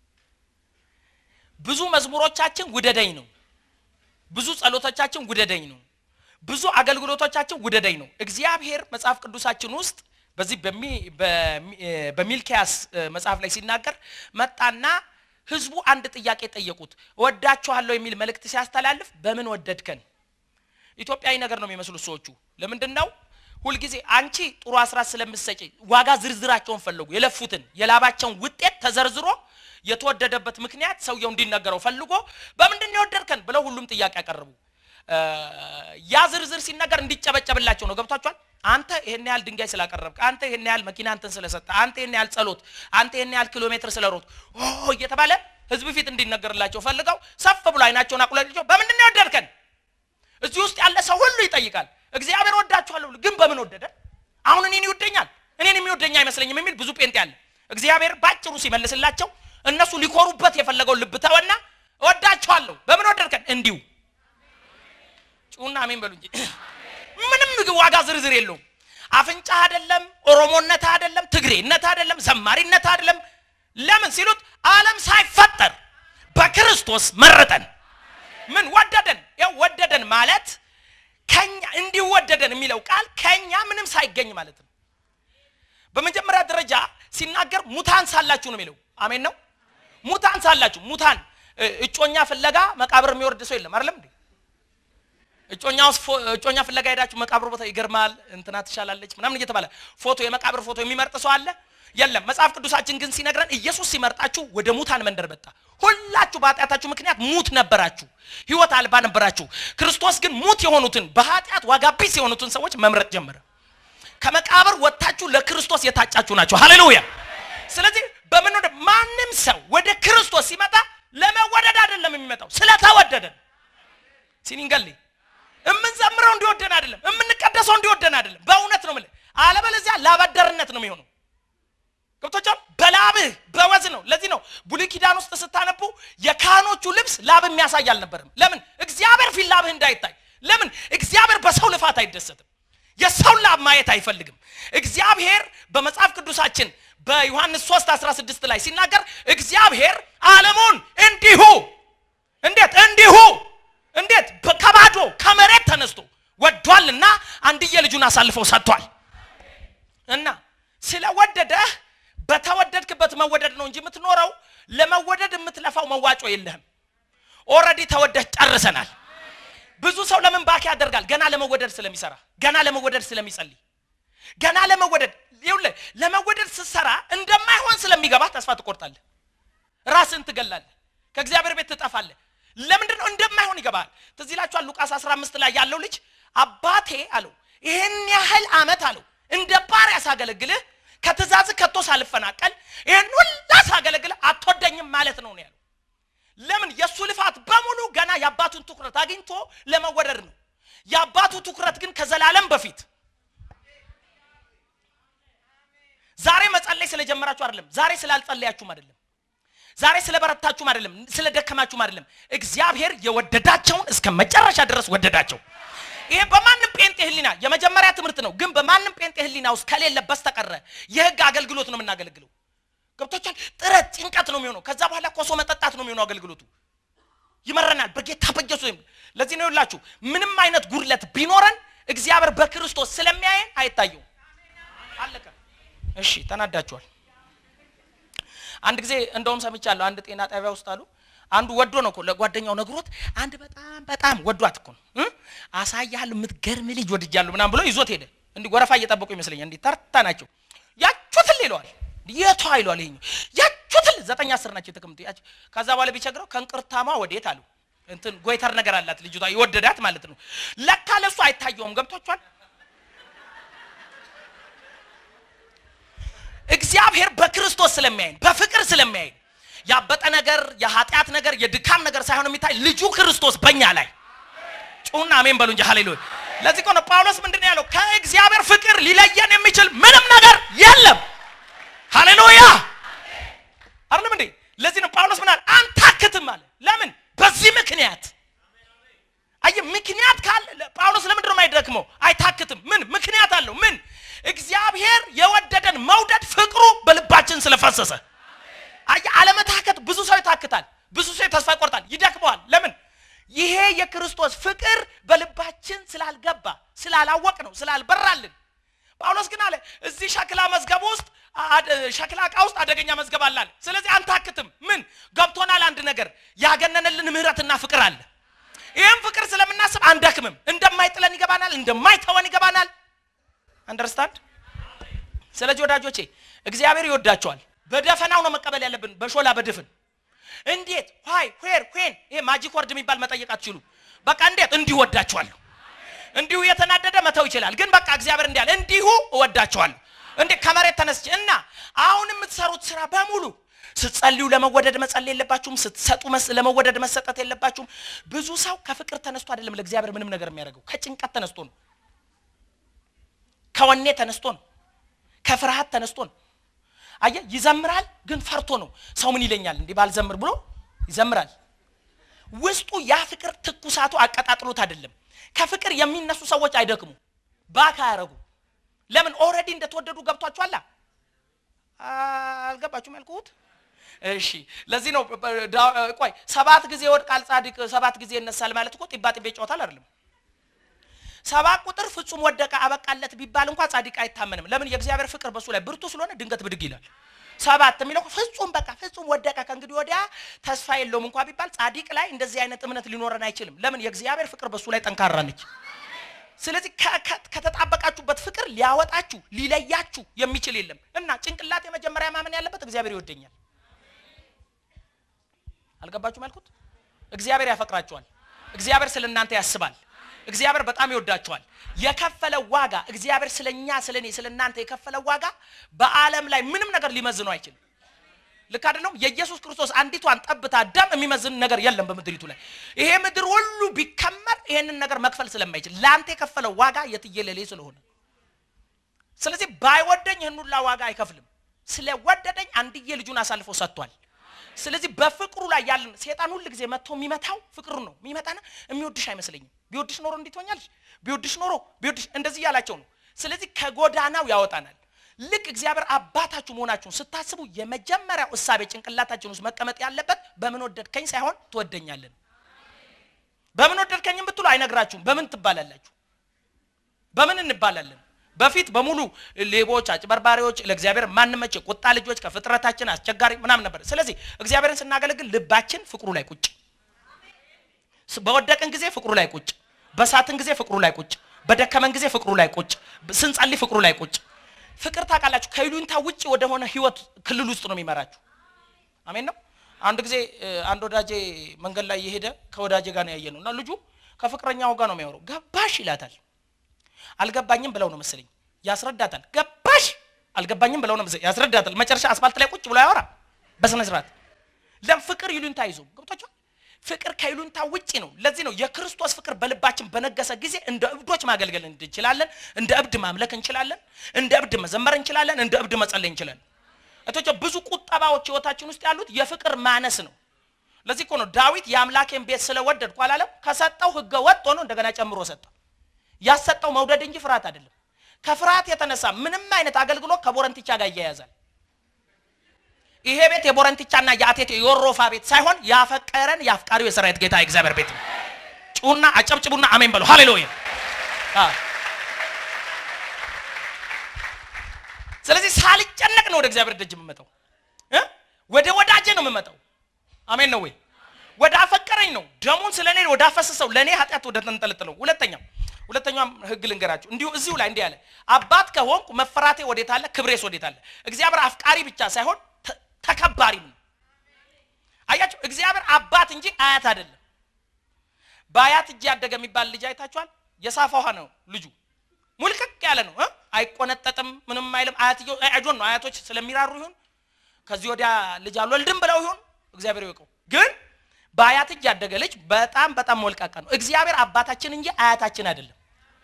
ብዙ መዝሙሮቻችን ውደደኝ ነው። ብዙ ጸሎቶቻችን ውደደኝ ነው። ብዙ አገልግሎቶቻችን ውደደኝ ነው። እግዚአብሔር መጽሐፍ ቅዱሳችን ውስጥ በዚህ በሚ- በሚ- እ፣ በሚልኪያስ እ፣ መጽሐፍ ላይ ሲናገር መጣና ህዝቡ አንድ ጥያቄ ጠየቁት። እወዳችኋለሁ የሚል መልእክት ሲያስተላልፍ በምን ወደድከን? ኢትዮጵያዊ ነገር ነው የሚመስሉት ሰዎቹ። ለምንድን ነው ሁልጊዜ አንቺ ጥሩ አስራት ስለምትሰጪ ዋጋ ዝርዝራቸውን ፈለጉ። የለፉትን የላባቸውን ውጤት ተዘርዝሮ የተወደደበት ምክንያት ሰውየው እንዲነገረው ፈልጎ በምንድን ነው የወደድከን ብለው ሁሉም ጥያቄ ያቀረቡ። እ፣ ያ ዝርዝር ሲነገር እንዲጨበጨብላቸው ነው። ገብቷቸዋል። አንተ ይሄን ያህል ድንጋይ ስላቀረብክ፣ አንተ ይሄን ያህል መኪና እንትን ስለሰጠ፣ አንተ ይሄን ያህል ጸሎት፣ አንተ ይሄን ያህል ኪሎ ሜትር ስለሮጥ ኦ እየተባለ ህዝብ ፊት እንዲነገርላቸው ፈልገው ሰፍ ብሎ አይናቸውን አቁላቸው በምንድን ነው የወደድከን እዚህ ውስጥ ያለ ሰው ሁሉ ይጠይቃል። እግዚአብሔር ወዳችኋለሁ ብሎ ግን በምን ወደደ? አሁን እኔን ይወደኛል እኔን የሚወደኝ አይመስለኝም የሚል ብዙ ጴንጤ አለ። እግዚአብሔር ባጭሩ ሲመልስላቸው እነሱ ሊኮሩበት የፈለገውን ልብ ተወና እወዳችኋለሁ በምን ወደድከን? እንዲሁ ጩና አሜን በሉ እንጂ ምንም ዋጋ ዝርዝር የለውም። አፍንጫ አይደለም፣ ኦሮሞነት አይደለም፣ ትግሬነት አይደለም፣ ዘማሪነት አይደለም። ለምን ሲሉት ዓለም ሳይፈጠር በክርስቶስ መረጠን። ምን ወደደን? ያው ወደደን ማለት ከኛ እንዲሁ ወደደን የሚለው ቃል ከኛ ምንም ሳይገኝ ማለት ነው። በመጀመሪያ ደረጃ ሲናገር ሙታን ሳላችሁ ነው የሚለው። አሜን ነው። ሙታን ሳላችሁ ሙታን እ፣ እጮኛ ፍለጋ መቃብር የሚወርድ ሰው የለም አይደለም እንዴ? እጮኛ ውስጥ ፎ- እጮኛ ፍለጋ ሄዳችሁ መቃብር ቦታ ይገርማል፣ እንትና ትሻላለች ምናምን እየተባለ ፎቶ የመቃብር ፎቶ የሚመርጥ ሰው አለ? የለም። መጽሐፍ ቅዱሳችን ግን ሲነግረን ኢየሱስ ሲመርጣችሁ ወደ ሙታን መንደር መጣ። ሁላችሁ በኃጢአታችሁ ምክንያት ሙት ነበራችሁ፣ ሕይወት አልባ ነበራችሁ። ክርስቶስ ግን ሙት የሆኑትን በኃጢአት ዋጋ ቢስ የሆኑትን ሰዎች መምረጥ ጀመረ። ከመቃብር ወጥታችሁ ለክርስቶስ የታጫችሁ ናቸው። ሃሌሉያ። ስለዚህ በምን ወደ ማንም ሰው ወደ ክርስቶስ ሲመጣ ለመወደድ አይደለም የሚመጣው ስለተወደደን ሲኒንገል የምንዘምረው እንዲወደን አይደለም፣ የምንቀደሰው እንዲወደን አይደለም። በእውነት ነው የምልህ። አለበለዚያ ላበደርነት ነው የሚሆነው። ገብቶቻል። በላብህ በወዝ ነው። ለዚህ ነው ብሉይ ኪዳን ውስጥ ስታነቡ የካህኖቹ ልብስ ላብ የሚያሳይ አልነበርም። ለምን? እግዚአብሔር ፊት ላብህ እንዳይታይ። ለምን? እግዚአብሔር በሰው ልፋት አይደሰትም። የሰው ላብ ማየት አይፈልግም። እግዚአብሔር በመጽሐፍ ቅዱሳችን በዮሐንስ 3 16 ላይ ሲናገር እግዚአብሔር ዓለሙን እንዲሁ እንዴት እንዲሁ እንዴት በ- ከባዶ ከመሬት ተነስቶ ወዷልና አንድዬ ልጁን አሳልፈው ሰጥቷል። እና ስለወደደህ በተወደድክበት መወደድ ነው እንጂ የምትኖረው ለመወደድ የምትለፋው መዋጮ የለህም። ኦልሬዲ ተወደህ ጨርሰናል። ብዙ ሰው ለምን ባክ ያደርጋል? ገና ለመወደድ ስለሚሰራ፣ ገና ለመወደድ ስለሚጸልይ፣ ገና ለመወደድ ይኸውልህ፣ ለመወደድ ስትሰራ እንደማይሆን ስለሚገባ ተስፋ ትቆርጣለህ፣ ራስን ትገላለህ፣ ከእግዚአብሔር ቤት ትጠፋለህ። ለምንድን ነው እንደማይሆን ይገባል። ትዝ ይላችኋል ሉቃስ 15 ላይ ያለው ልጅ አባቴ አለው ይህን ያህል ዓመት አለው እንደ ባሪያ ሳገለግልህ ከትእዛዝ ከቶ ሳልፈናቀል ይህን ሁላ ሳገለግልህ አትወደኝም ማለት ነው ነው ያለው። ለምን የእሱ ልፋት በሙሉ ገና የአባቱን ትኩረት አግኝቶ ለመወደድ ነው። የአባቱ ትኩረት ግን ከዘላለም በፊት ዛሬ መጸለይ ስለጀመራችሁ አይደለም። ዛሬ ስላልጸለያችሁም አይደለም። ዛሬ ስለበረታችሁም አይደለም። ስለደከማችሁም አይደለም። እግዚአብሔር የወደዳቸውን እስከ መጨረሻ ድረስ ወደዳቸው። ይሄ በማንም ጴንጤ ህሊና የመጀመሪያ ትምህርት ነው። ግን በማንም ጴንጤ ህሊና ውስጥ ከሌለ በስተቀረ የህግ አገልግሎት ነው የምናገለግለው። ገብቶቻል። ጥረት ጭንቀት ነው የሚሆነው። ከዛ በኋላ ኮሶ መጠጣት ነው የሚሆነው አገልግሎቱ። ይመረናል በጌታ በኢየሱስ ስም። ለዚህ ነው ይላችሁ ምንም አይነት ጉድለት ቢኖረን እግዚአብሔር በክርስቶስ ስለሚያየን አይታየውም። አለቀ። እሺ ተናዳችኋል። አንድ ጊዜ እንደውም ሰምቻለሁ። አንድ ጤና ጣቢያ ውስጥ አሉ አንዱ ወዶ ነው እኮ ለጓደኛው ነግሮት አንድ በጣም በጣም ወዷት እኮ ነው እ አሳያለሁ የምትገርም ልጅ ወድጃለሁ ምናምን ብሎ ይዞት ሄደ። እንዲህ ወረፋ እየጠበቁ ይመስለኛል። እንዲህ ተርታ ናቸው። ያቹትል ይለዋል። የቷ ይለዋል። ይሄኛው ያቹትል ዘጠኝ አስር ናቸው የተቀምጡ ያቸው። ከዛ በኋላ ቢቸግረው ከእንቅርታማ ወዴት አሉ እንትን ጎይተር ነገር አላት ልጅቷ የወደዳት ማለት ነው። ለካ ለሱ አይታየውም። ገብቷችኋል። እግዚአብሔር በክርስቶስ ስለሚያይን በፍቅር ስለሚያይን ያበጠ ነገር፣ የኃጢአት ነገር፣ የድካም ነገር ሳይሆን የሚታይ ልጁ ክርስቶስ በእኛ ላይ ጩና አሜን በሉ እንጂ ሃሌሉያ። ለዚህ እኮ ነው ጳውሎስ ምንድን ነው ያለው? ከእግዚአብሔር ፍቅር ሊለየን የሚችል ምንም ነገር የለም። ሃሌሉያ አይደለም እንዴ? ለዚህ ነው ጳውሎስ ምን አለ? አንታክትም አለ። ለምን? በዚህ ምክንያት አየ ምክንያት ካለ ጳውሎስ ለምንድን ነው የማይደክመው? አይታክትም። ምን ምክንያት አለው? ምን እግዚአብሔር የወደደን መውደድ ፍቅሩ በልባችን ስለፈሰሰ። አየ አለመታከት፣ ብዙ ሰው ይታክታል፣ ብዙ ሰው ተስፋ ይቆርጣል፣ ይደክመዋል። ለምን? ይሄ የክርስቶስ ፍቅር በልባችን ስላልገባ ስላላወቅ ነው ስላልበራልን። ጳውሎስ ግን አለ እዚህ ሸክላ መዝገብ ውስጥ ሸክላ ዕቃ ውስጥ አደገኛ መዝገብ አለ አለ። ስለዚህ አንታክትም። ምን ገብቶናል? አንድ ነገር ያገነነልን ምሕረትና ፍቅር አለ። ይህም ፍቅር ስለምናስብ አንደክምም። እንደማይጥለን ይገባናል፣ እንደማይተወን ይገባናል። አንደርስታንድ። ስለዚህ ወዳጆቼ እግዚአብሔር ይወዳቸዋል። በደፈናው ነው መቀበል ያለብን፣ በሾላ በድፍን እንዴት ዋይ ዌር ዌን ይሄ ማጂክ ወርድ የሚባል መጠየቅ አትችሉ። በቃ እንዴት እንዲሁ እወዳቸዋለሁ። እንዲሁ የተናደደ መተው ይችላል፣ ግን በቃ እግዚአብሔር እንዲህ አለ፣ እንዲሁ እወዳቸዋለሁ። እንዴ ከመሬት ተነስቼ እና አሁን የምትሰሩት ስራ በሙሉ ስትጸልዩ ለመወደድ መጸለይ የለባችሁም። ስትሰጡ ለመወደድ መሰጠት የለባችሁም። ብዙ ሰው ከፍቅር ተነስቶ አይደለም ለእግዚአብሔር ምንም ነገር የሚያደርገው፣ ከጭንቀት ተነስቶ ነው፣ ከወኔ ተነስቶ ነው፣ ከፍርሃት ተነስቶ ነው። አየ ይዘምራል፣ ግን ፈርቶ ነው። ሰው ምን ይለኛል እንዲህ ባልዘምር ብሎ ይዘምራል። ውስጡ ያ ፍቅር ትኩሳቱ አቀጣጥሎት አይደለም። ከፍቅር የሚነሱ ሰዎች አይደክሙ፣ ባክ አያረጉ። ለምን ኦልሬዲ እንደተወደዱ ገብቷችኋላ። አልገባችሁም ያልኩት? እሺ ለዚህ ነው ቆይ ሰባት ጊዜ ይወድቃል ጻድቅ ሰባት ጊዜ ይነሳል ማለት እኮ ጢባ ጢቤ ይጫወታል አይደለም። ሰባት ቁጥር ፍጹም ወደቀ አበቃለት ቢባል እንኳን ጻድቅ አይታመንም። ለምን? የእግዚአብሔር ፍቅር በሱ ላይ ብርቱ ስለሆነ ድንገት ብድግ ይላል። ሰባት የሚለው ፍጹም በቃ ፍጹም ወደቀ ከእንግዲህ ወዲያ ተስፋ የለውም እንኳ ቢባል ጻድቅ ላይ እንደዚህ አይነት እምነት ሊኖረን አይችልም። ለምን? የእግዚአብሔር ፍቅር በሱ ላይ ጠንካራ ነች። ስለዚህ ከተጣበቃችሁበት ፍቅር ሊያወጣችሁ ሊለያችሁ የሚችል የለም እና ጭንቅላት የመጀመሪያ ማመን ያለበት እግዚአብሔር ይወደኛል። አልገባችሁም ያልኩት? እግዚአብሔር ያፈቅራችኋል። እግዚአብሔር ስለ እናንተ ያስባል። እግዚአብሔር በጣም ይወዳችኋል። የከፈለው ዋጋ እግዚአብሔር ስለኛ ስለ እኔ ስለ እናንተ የከፈለው ዋጋ በዓለም ላይ ምንም ነገር ሊመዝነው አይችልም። ልክ አይደለም? የኢየሱስ ክርስቶስ አንዲቷን ጠብታ ደም የሚመዝን ነገር የለም በምድሪቱ ላይ። ይሄ ምድር ሁሉ ቢከመር ይሄንን ነገር መክፈል ስለማይችል ለአንተ የከፈለው ዋጋ የትየለሌ ስለሆነ፣ ስለዚህ ባይወደኝ ይህን ሁላ ዋጋ አይከፍልም። ስለወደደኝ አንድዬ ልጁን አሳልፎ ሰጥቷል። ስለዚህ በፍቅሩ ላይ ያለን ሴጣን ሁል ጊዜ መጥቶ የሚመታው ፍቅሩ ነው። የሚመታና የሚወድሽ አይመስለኝም። ቢወድሽ ኖሮ እንዴት ሆኛለሽ? ቢወድሽ ኖሮ ቢወድሽ እንደዚህ እያላቸው ነው። ስለዚህ ከጎዳናው ያወጣናል። ልክ እግዚአብሔር አባታችሁ መሆናችሁን ስታስቡ የመጀመሪያው እሳቤ ጭንቅላታችን ውስጥ መቀመጥ ያለበት በምን ወደድከኝ ሳይሆን ትወደኛለን። በምን ወደድከኝም ብትሉ አይነግራችሁም። በምን ትባላላችሁ? በምን እንባላለን? በፊት በሙሉ ሌቦች፣ አጭበርባሪዎች፣ ለእግዚአብሔር ማንመች ቁጣ ልጆች፣ ከፍጥረታችን አስቸጋሪ ምናምን ነበር። ስለዚህ እግዚአብሔርን ስናገለግል ልባችን ፍቅሩ ላይ ቁጭ፣ በወደቅን ጊዜ ፍቅሩ ላይ ቁጭ፣ በሳትን ጊዜ ፍቅሩ ላይ ቁጭ፣ በደከመን ጊዜ ፍቅሩ ላይ ቁጭ፣ ስንጸልይ ፍቅሩ ላይ ቁጭ። ፍቅር ታውቃላችሁ ከይሉኝታ ውጭ ወደሆነ ህይወት ክልል ውስጥ ነው የሚመራችሁ። አሜን ነው። አንድ ጊዜ አንድ ወዳጄ መንገድ ላይ የሄደ ከወዳጄ ጋር ነው ያየ ነው እና ልጁ ከፍቅረኛው ጋር ነው የሚያወራው። ገባሽ ይላታል አልገባኝም ብለው ነው መሰለኝ ያስረዳታል። ገባሽ አልገባኝም ብለው ነው መሰለኝ ያስረዳታል። መጨረሻ አስፋልት ላይ ቁጭ ብሎ ያወራ በስነ ስርዓት ለፍቅር ይሉኝታ ይዞ ገብቷቸዋል። ፍቅር ከይሉኝታ ውጪ ነው። ለዚህ ነው የክርስቶስ ፍቅር በልባችን በነገሰ ጊዜ እንደ እብዶች ማገልገል እንችላለን። እንደ እብድ ማምለክ እንችላለን። እንደ እብድ መዘመር እንችላለን። እንደ እብድ መጸለይ እንችላለን። እቶች ብዙ ቁጠባዎች ህይወታችን ውስጥ ያሉት የፍቅር ማነስ ነው። ለዚህ እኮ ነው ዳዊት የአምላኬን ቤት ስለወደድኩ አላለም። ከሰጠው ህገ ወጥ ሆኖ እንደገና ጨምሮ ሰጠ። ያሰጠው መውደድ እንጂ ፍርሃት አይደለም። ከፍርሃት የተነሳ ምንም አይነት አገልግሎት ከቦረንቲቻ ጋር እያያዛል። ይሄ ቤት የቦረንቲቻና የአቴቴ የወሮፋ ቤት ሳይሆን ያፈቀረን የአፍቃሪው የሰራዊት ጌታ የእግዚአብሔር ቤት ነው። ጩሁና አጨብጭቡና አሜን በሉ። ሃሌሉያ። ስለዚህ ሳልጨነቅ ነው ወደ እግዚአብሔር ደጅ የምመጣው፣ ወደ ወዳጄ ነው የምመጣው። አሜን ነው ወይ? ወደ አፈቀረኝ ነው ደሙን ስለ እኔ ወደ አፈሰሰው ለእኔ ኃጢአት ወደ ተንጠለጥለው ሁለተኛው ሁለተኛም ህግ ልንገራችሁ። እንዲሁ እዚሁ ላይ እንዲህ አለ፣ አባት ከሆንኩ መፈራቴ ወዴት አለ? ክብሬስ ወዴት አለ? እግዚአብሔር አፍቃሪ ብቻ ሳይሆን ተከባሪም ነው። አያችሁ፣ እግዚአብሔር አባት እንጂ አያት አይደለም። በአያት እጅ ያደገ የሚባል ልጅ አይታችኋል? የሳፋ ውሃ ነው ልጁ፣ ሙልቅቅ ያለ ነው፣ አይቆነጠጥም፣ ምንም አይልም። አያትየው አይጆን ነው አያቶች ስለሚራሩ ይሁን ከዚህ ወዲያ ልጅ አልወልድም ብለው ይሁን እግዚአብሔር ይወቀው። ግን በአያት እጅ ያደገ ልጅ በጣም በጣም ሞልቃቃ ነው። እግዚአብሔር አባታችን እንጂ አያታችን አይደለም።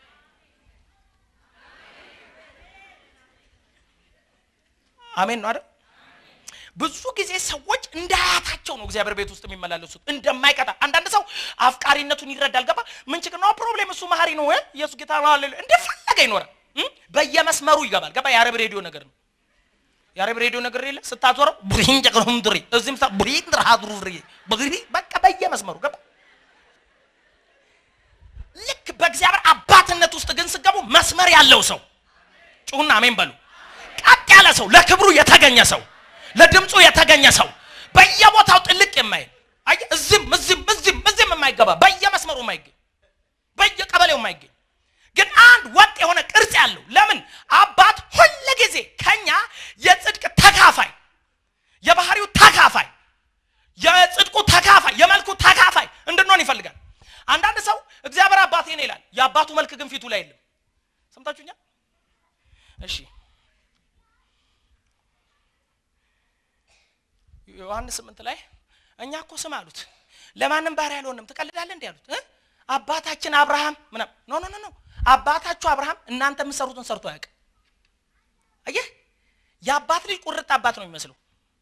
አሜን ነው አይደል? ብዙ ጊዜ ሰዎች እንደ አያታቸው ነው እግዚአብሔር ቤት ውስጥ የሚመላለሱት እንደማይቀጣ። አንዳንድ ሰው አፍቃሪነቱን ይረዳል። ገባ ምን ችግር ነው? ፕሮብሌም እሱ መሀሪ ነው። ኢየሱስ ጌታ ነው አለ እንደፈለገ ይኖራል። በየመስመሩ ይገባል። ገባ የአረብ ሬዲዮ ነገር ነው። የአረብ ሬዲዮ ነገር የለ ስታዞረው ቡሪን ጀቅረም ድሪ እዚህም ሳ ቡሪን ድራሃድሩ ድሪ በግሪ በቃ በየመስመሩ ገባ። ልክ በእግዚአብሔር አባትነት ውስጥ ግን ስገቡ መስመር ያለው ሰው ጩሁና አሜን በሉ። ቀጥ ያለ ሰው፣ ለክብሩ የተገኘ ሰው፣ ለድምፁ የተገኘ ሰው፣ በየቦታው ጥልቅ የማይል አየህ፣ እዚህም እዚህም እዚህም እዚህም የማይገባ በየመስመሩ የማይገኝ በየቀበሌው የማይገኝ ግን አንድ ወጥ የሆነ ቅርጽ ያለው ለምን አባት ሁል ጊዜ ከኛ የጽድቅ ተካፋይ የባህሪው ተካፋይ የጽድቁ ተካፋይ የመልኩ ተካፋይ እንድንሆን ይፈልጋል። አንዳንድ ሰው እግዚአብሔር አባቴ ነው ይላል፣ የአባቱ መልክ ግን ፊቱ ላይ የለም። ሰምታችሁኛል? እሺ ዮሐንስ ስምንት ላይ እኛ እኮ ስም አሉት ለማንም ባሪያ አልሆንም ትቀልዳለህ እንዲህ አሉት እ አባታችን አብርሃም ምናምን ኖ ኖ ኖ አባታችሁ አብርሃም እናንተ የምትሰሩትን ሰርቶ አያውቅም። አየህ የአባት ልጅ ቁርጥ አባት ነው የሚመስለው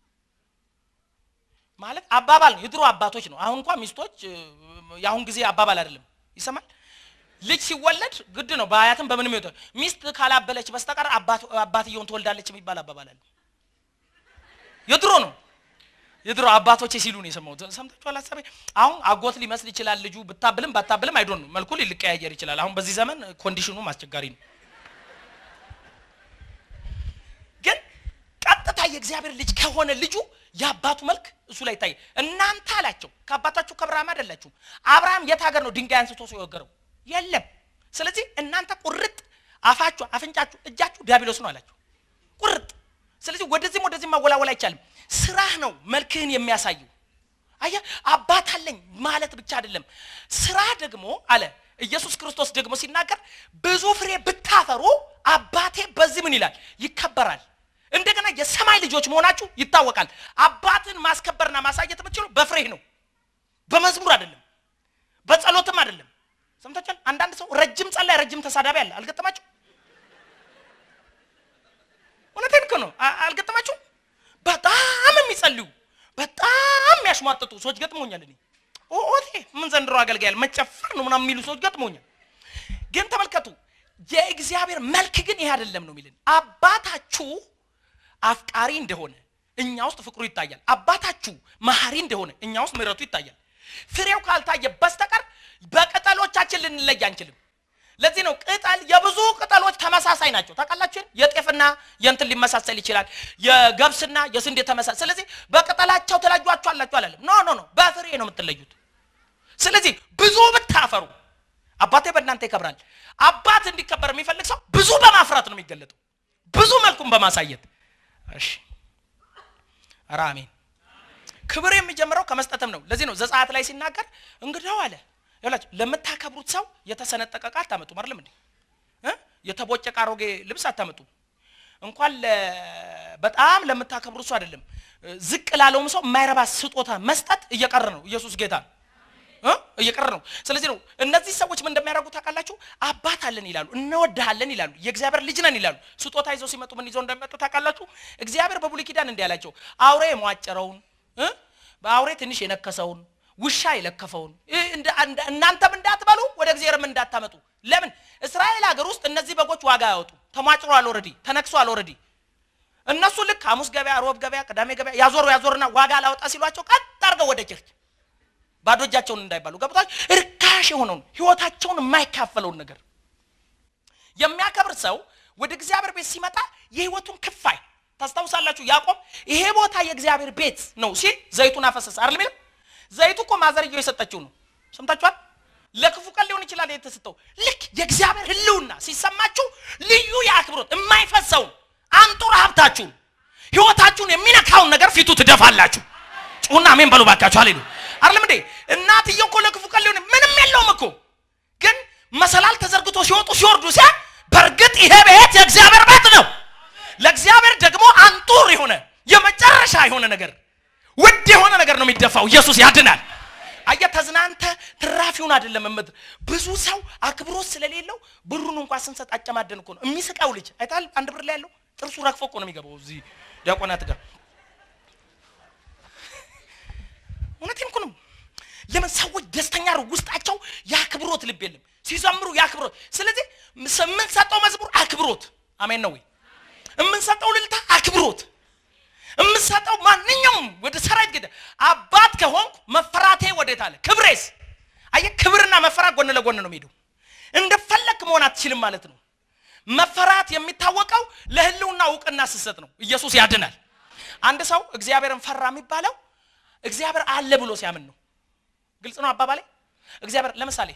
ማለት አባባል ነው፣ የድሮ አባቶች ነው። አሁን እንኳን ሚስቶች የአሁን ጊዜ አባባል አይደለም፣ ይሰማል። ልጅ ሲወለድ ግድ ነው በአያትም በምንም ይወጣ ሚስት ካላበለች በስተቀር አባትየውን ትወልዳለች የሚባል አባባል አለ። የድሮ ነው የድሮ አባቶቼ ሲሉ ነው የሰማሁት። ሰምታችኋል? ሀሳቤ አሁን አጎት ሊመስል ይችላል ልጁ ብታብልም ባታብልም አይዶን ነው መልኩ ሊቀያየር ይችላል። አሁን በዚህ ዘመን ኮንዲሽኑም አስቸጋሪ ነው። ግን ቀጥታ የእግዚአብሔር ልጅ ከሆነ ልጁ የአባቱ መልክ እሱ ላይ ይታያል። እናንተ አላቸው ከአባታችሁ ከአብርሃም አይደላችሁም። አብርሃም የት ሀገር ነው ድንጋይ አንስቶ ሰው የወገረው? የለም። ስለዚህ እናንተ ቁርጥ አፋችሁ፣ አፍንጫችሁ፣ እጃችሁ ዲያብሎስ ነው አላቸው። ቁርጥ ስለዚህ ወደዚህም ወደዚህም ማወላወል አይቻልም። ስራህ ነው መልክህን የሚያሳየው። አየህ አባት አለኝ ማለት ብቻ አይደለም። ስራ ደግሞ አለ ኢየሱስ ክርስቶስ ደግሞ ሲናገር ብዙ ፍሬ ብታፈሩ አባቴ በዚህ ምን ይላል ይከበራል። እንደገና የሰማይ ልጆች መሆናችሁ ይታወቃል። አባትን ማስከበርና ማሳየት የምትችሉ በፍሬህ ነው፣ በመዝሙር አይደለም፣ በጸሎትም አይደለም። ሰምታችኋል? አንዳንድ ሰው ረጅም ጸላይ፣ ረጅም ተሳዳቢ አለ። አልገጠማችሁ? እውነቴን እኮ ነው። አልገጠማችሁ? በጣም የሚጸልዩ በጣም የሚያሽሟጥጡ ሰዎች ገጥሞኛል። እኔ ኦቴ ምን ዘንድሮ አገልጋያል መጨፈር ነው ምናምን የሚሉ ሰዎች ገጥሞኛል። ግን ተመልከቱ፣ የእግዚአብሔር መልክ ግን ይሄ አይደለም ነው የሚልን። አባታችሁ አፍቃሪ እንደሆነ እኛ ውስጥ ፍቅሩ ይታያል። አባታችሁ መሐሪ እንደሆነ እኛ ውስጥ ምሕረቱ ይታያል። ፍሬው ካልታየ በስተቀር በቅጠሎቻችን ልንለይ አንችልም። ለዚህ ነው ቅጠል የብዙ ቅጠሎች ተመሳሳይ ናቸው። ታውቃላችሁ፣ የጤፍና የእንትን ሊመሳሰል ይችላል፣ የገብስና የስንዴ ተመሳሳይ። ስለዚህ በቅጠላቸው ትለዩአቸው አላችሁ አላለም። ኖ ኖ ኖ፣ በፍሬ ነው የምትለዩት። ስለዚህ ብዙ ብታፈሩ አባቴ በእናንተ ይከብራል። አባት እንዲከበር የሚፈልግ ሰው ብዙ በማፍራት ነው የሚገለጠው፣ ብዙ መልኩን በማሳየት እሺ። ኧረ አሜን። ክብር የሚጀምረው ከመስጠትም ነው። ለዚህ ነው ዘጸአት ላይ ሲናገር እንግዳው አለ ይላችሁ ለምታከብሩት ሰው የተሰነጠቀ ዕቃ አታመጡም አይደለም እንዴ እ የተቦጨቀ አሮጌ ልብስ አታመጡም። እንኳን በጣም ለምታከብሩት ሰው አይደለም ዝቅ ላለውም ሰው የማይረባ ስጦታ መስጠት እየቀረ ነው። ኢየሱስ ጌታ እ እየቀረ ነው። ስለዚህ ነው እነዚህ ሰዎች ምን እንደሚያደርጉ ታውቃላችሁ? አባት አለን ይላሉ፣ እንወድሃለን ይላሉ፣ የእግዚአብሔር ልጅ ነን ይላሉ። ስጦታ ይዘው ሲመጡ ምን ይዘው እንደሚመጡ ታውቃላችሁ? እግዚአብሔር በብሉይ ኪዳን እንዲህ ያላቸው አውሬ የሟጨረውን እ በአውሬ ትንሽ የነከሰውን ውሻ የለከፈውን እናንተም እንዳትበሉ ወደ እግዚአብሔርም እንዳታመጡ። ለምን እስራኤል ሀገር ውስጥ እነዚህ በጎች ዋጋ ያወጡ ተሟጭሯል፣ ኦልሬዲ ተነክሷል፣ ኦልሬዲ እነሱ ልክ ሐሙስ ገበያ፣ ሮብ ገበያ፣ ቅዳሜ ገበያ ያዞሩ ያዞርና ዋጋ ላወጣ ሲሏቸው ቀጥ አድርገው ወደ ቸርች ባዶ እጃቸውን እንዳይባሉ ገብቷል። እርካሽ የሆነውን ህይወታቸውን የማይካፈለውን ነገር የሚያከብር ሰው ወደ እግዚአብሔር ቤት ሲመጣ የህይወቱን ክፋይ ታስታውሳላችሁ። ያዕቆብ ይሄ ቦታ የእግዚአብሔር ቤት ነው ሲል ዘይቱን አፈሰሰ አይደል? ዘይቱ እኮ ማዘርየው የሰጠችው ነው። ሰምታችኋል። ለክፉ ቀን ሊሆን ይችላል የተሰጠው። ልክ የእግዚአብሔር ህልውና ሲሰማችሁ ልዩ የአክብሮት የማይፈሰውን አንጡር ሀብታችሁን ህይወታችሁን የሚነካውን ነገር ፊቱ ትደፋላችሁ። ጩሁና አሜን በሉ ባካችሁ። አሌሉ አይደለም እንዴ? እናትየው እኮ ለክፉ ቀን ሊሆን ምንም የለውም እኮ ግን መሰላል ተዘርግቶ ሲወጡ ሲወርዱ ሲያ በእርግጥ ይሄ ቤት የእግዚአብሔር ቤት ነው። ለእግዚአብሔር ደግሞ አንጡር የሆነ የመጨረሻ የሆነ ነገር ውድ የሆነ ነገር ነው የሚደፋው። ኢየሱስ ያድናል። አየህ ተዝናንተ ትራፊውን አይደለም እምት ብዙ ሰው አክብሮት ስለሌለው ብሩን እንኳን ስንሰጥ አጨማደን እኮ ነው የሚስቃው ልጅ አይታል። አንድ ብር ላይ ያለው ጥርሱ ረግፎ እኮ ነው የሚገባው እዚህ ዲያቆናት ጋር እውነቴን እኮ ነው። ለምን ሰዎች ደስተኛ ነው ውስጣቸው የአክብሮት ልብ የለም ሲዘምሩ የአክብሮት ስለዚህ የምንሰጠው መዝሙር አክብሮት አሜን ነው ወይ የምንሰጠው ልልታ አክብሮት የምንሰጠው ማንኛውም ወደ ሰራዊት ጌታ አባት ከሆንኩ መፈራቴ ወዴት አለ ክብሬስ አየህ ክብርና መፈራት ጎን ለጎን ነው የሚሄደው እንደፈለክ መሆን አትችልም ማለት ነው መፈራት የሚታወቀው ለህልውና እውቅና ስሰጥ ነው ኢየሱስ ያድናል አንድ ሰው እግዚአብሔርን ፈራ የሚባለው እግዚአብሔር አለ ብሎ ሲያምን ነው ግልጽ ነው አባባሌ እግዚአብሔር ለምሳሌ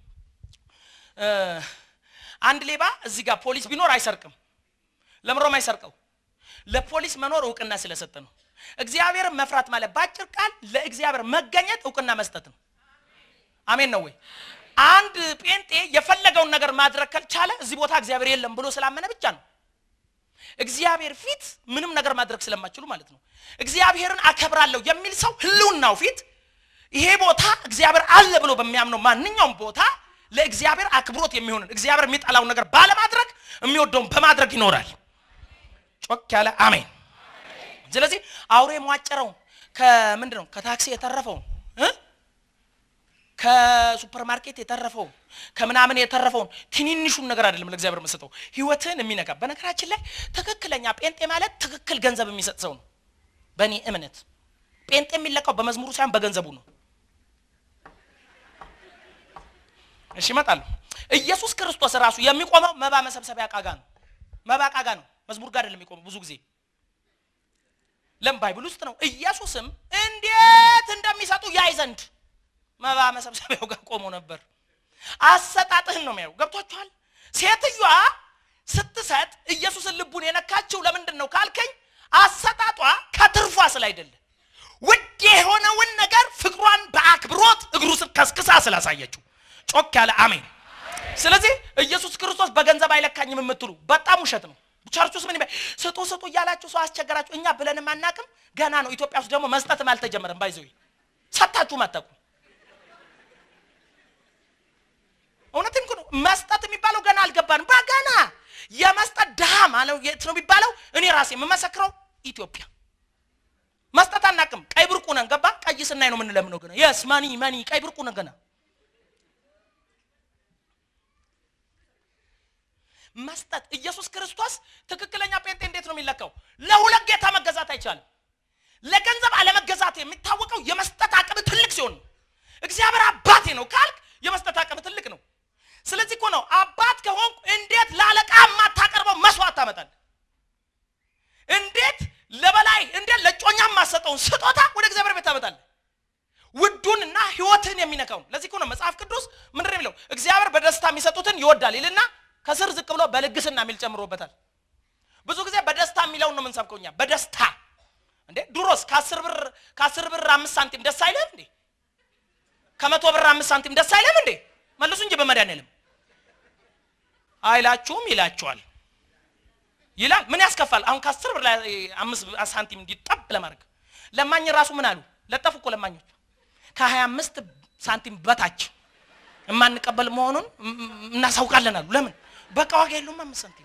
አንድ ሌባ እዚህ ጋር ፖሊስ ቢኖር አይሰርቅም ለምሮም አይሰርቀው ለፖሊስ መኖር እውቅና ስለሰጠ ነው እግዚአብሔርን መፍራት ማለት በአጭር ቃል ለእግዚአብሔር መገኘት እውቅና መስጠት ነው አሜን ነው ወይ አንድ ጴንጤ የፈለገውን ነገር ማድረግ ካልቻለ እዚህ ቦታ እግዚአብሔር የለም ብሎ ስላመነ ብቻ ነው እግዚአብሔር ፊት ምንም ነገር ማድረግ ስለማችሉ ማለት ነው እግዚአብሔርን አከብራለሁ የሚል ሰው ህልውናው ፊት ይሄ ቦታ እግዚአብሔር አለ ብሎ በሚያምነው ማንኛውም ቦታ ለእግዚአብሔር አክብሮት የሚሆንን እግዚአብሔር የሚጠላውን ነገር ባለማድረግ የሚወደውን በማድረግ ይኖራል ጮክ ያለ አሜን ስለዚህ አውሬ የሟጨረውን ከምንድን ነው ከታክሲ የተረፈውን ከሱፐርማርኬት የተረፈውን ከምናምን የተረፈውን ትንንሹን ነገር አይደለም ለእግዚአብሔር የምሰጠው ህይወትን የሚነካ በነገራችን ላይ ትክክለኛ ጴንጤ ማለት ትክክል ገንዘብ የሚሰጥ ሰው ነው በእኔ እምነት ጴንጤ የሚለካው በመዝሙሩ ሳይሆን በገንዘቡ ነው እሺ እመጣለሁ ኢየሱስ ክርስቶስ ራሱ የሚቆመው መባ መሰብሰቢያ ቃጋ ነው መባ ቃጋ ነው መዝሙር ጋር አይደለም የሚቆመው ብዙ ጊዜ ለም ባይብል ውስጥ ነው ኢየሱስም እንዴት እንደሚሰጡ ያይ ዘንድ መባ መሰብሰቢያው ጋር ቆሞ ነበር አሰጣጥህን ነው የሚያየው ገብቷችኋል ሴትዮዋ ስትሰጥ ኢየሱስን ልቡን የነካችው ለምንድን ነው ካልከኝ አሰጣጧ ከትርፏ ስላይደለ ውድ የሆነውን ነገር ፍቅሯን በአክብሮት እግሩ ስር ከስክሳ ስላሳየችው ጮክ ያለ አሜን ስለዚህ ኢየሱስ ክርስቶስ በገንዘብ አይለካኝም የምትሉ በጣም ውሸት ነው ቸርች ውስጥ ምን ስጡ ስጡ እያላችሁ ሰው አስቸገራችሁ እኛ ብለንም አናቅም ገና ነው ኢትዮጵያ ውስጥ ደግሞ መስጠትም አልተጀመረም ባይዘዊ ሰታችሁም አታውቁም እውነትም ነው መስጠት የሚባለው ገና አልገባንም በገና የመስጠት ድሃ ማለው የት ነው የሚባለው እኔ ራሴ የምመሰክረው ኢትዮጵያ መስጠት አናቅም ቀይ ብርቁ ነን ገባ ቀይ ስናይ ነው የምንለምነው ገና የስ መኒ መኒ ቀይ ብርቁ ነን ገና መስጠት ኢየሱስ ክርስቶስ ትክክለኛ ጴንጤ እንዴት ነው የሚለካው ለሁለት ጌታ መገዛት አይቻልም ለገንዘብ አለመገዛት የሚታወቀው የመስጠት አቅም ትልቅ ሲሆን ነው እግዚአብሔር አባቴ ነው ካልክ የመስጠት አቅም ትልቅ ነው ስለዚህ እኮ ነው አባት ከሆንኩ እንዴት ለአለቃ የማታቀርበው መስዋዕት ታመጣል እንዴት ለበላይ እንዴት ለጮኛ የማሰጠውን ስጦታ ወደ እግዚአብሔር ቤት ታመጣል ውዱንና ህይወትን የሚነካው ለዚህ እኮ ነው መጽሐፍ ቅዱስ ምንድን የሚለው እግዚአብሔር በደስታ የሚሰጡትን ይወዳል ይልና ከስር ዝቅ ብሎ በልግስና የሚል ጨምሮበታል ብዙ ጊዜ በደስታ የሚለውን ነው የምንሰብከው እኛ በደስታ እንዴ ድሮስ ከአስር ብር ከአስር ብር አምስት ሳንቲም ደስ አይልም እንዴ ከመቶ ብር አምስት ሳንቲም ደስ አይልም እንዴ መልሱ እንጂ በመድኃኒዓለም አይላችሁም ይላችኋል ይላል ምን ያስከፋል አሁን ከአስር ብር ላይ አምስት ሳንቲም እንዲጠብ ለማድረግ ለማኝ ራሱ ምን አሉ ለጠፉ እኮ ለማኞች ከሀያ አምስት ሳንቲም በታች የማንቀበል መሆኑን እናሳውቃለን አሉ ለምን በቃ ዋጋ የለውም አምስት ሳንቲም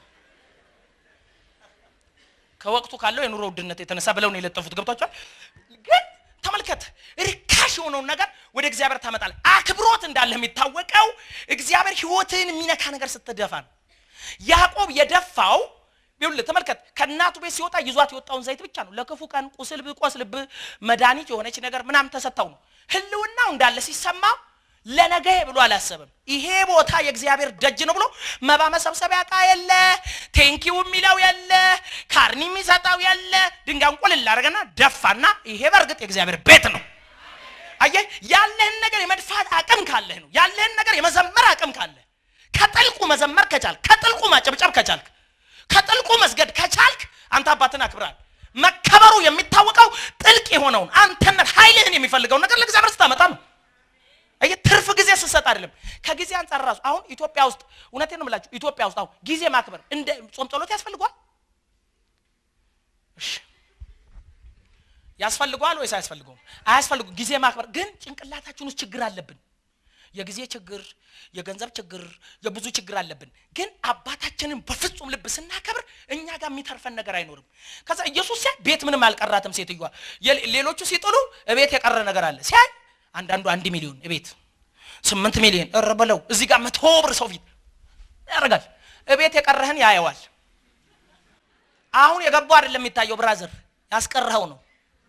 ከወቅቱ ካለው የኑሮ ውድነት የተነሳ ብለው ነው የለጠፉት ገብቷቸዋል ግን ተመልከት ርካሽ የሆነውን ነገር ወደ እግዚአብሔር ታመጣል አክብሮት እንዳለ የሚታወቀው እግዚአብሔር ህይወትን የሚነካ ነገር ስትደፋ ነው ያዕቆብ የደፋው ይኸውልህ ተመልከት ከእናቱ ቤት ሲወጣ ይዟት የወጣውን ዘይት ብቻ ነው ለክፉ ቀን ቁስል ብቆስልብ መድኃኒት የሆነች ነገር ምናምን ተሰጥተው ነው ህልውናው እንዳለ ሲሰማው ለነገ ብሎ አላሰብም ይሄ ቦታ የእግዚአብሔር ደጅ ነው ብሎ መባ መሰብሰቢያ እቃ የለ ቴንኪው የሚለው የለ ካርኒ የሚሰጠው የለ ድንጋዩን ቁልል አደረገና ደፋና ይሄ በእርግጥ የእግዚአብሔር ቤት ነው አየህ ያለህን ነገር የመድፋት አቅም ካለህ ነው ያለህን ነገር የመዘመር አቅም ካለህ ከጥልቁ መዘመር ከቻልክ ከጥልቁ ማጨብጨብ ከቻልክ ከጥልቁ መስገድ ከቻልክ አንተ አባትን አክብራል መከበሩ የሚታወቀው ጥልቅ የሆነውን አንተነት ኃይልህን የሚፈልገውን ነገር ለእግዚአብሔር ስታመጣ ነው አየ ትርፍ ጊዜ ስሰጥ አይደለም ከጊዜ አንጻር ራሱ አሁን ኢትዮጵያ ውስጥ እውነቴን ነው የምላችሁ ኢትዮጵያ ውስጥ አሁን ጊዜ ማክበር እንደ ጾም ጸሎት ያስፈልጓል እሺ ያስፈልገዋል ወይስ አያስፈልገውም? አያስፈልጉም። ጊዜ ማክበር ግን ጭንቅላታችን ውስጥ ችግር አለብን። የጊዜ ችግር፣ የገንዘብ ችግር፣ የብዙ ችግር አለብን። ግን አባታችንን በፍጹም ልብ ስናከብር እኛ ጋር የሚተርፈን ነገር አይኖርም። ከዛ ኢየሱስ ሲያይ ቤት ምንም አልቀራትም ሴትዮዋ። የሌ- ሌሎቹ ሲጥሉ እቤት የቀረ ነገር አለ። ሲያይ አንዳንዱ አንድ ሚሊዮን እቤት ስምንት ሚሊዮን እረ በለው እዚህ ጋር መቶ ብር ሰው ፊት ያደርጋል። እቤት የቀረህን ያየዋል። አሁን የገባው አይደለም የሚታየው፣ ብራዘር ያስቀረኸው ነው።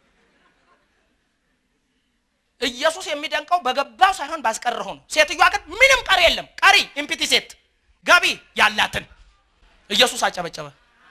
ኢየሱስ የሚደንቀው በገባው ሳይሆን ባስቀረኸው ነው። ሴትዮዋ ግን ምንም ቀሪ የለም። ቀሪ ኢምፒቲ ሴት ገቢ ያላትን ኢየሱስ አጨበጨበ።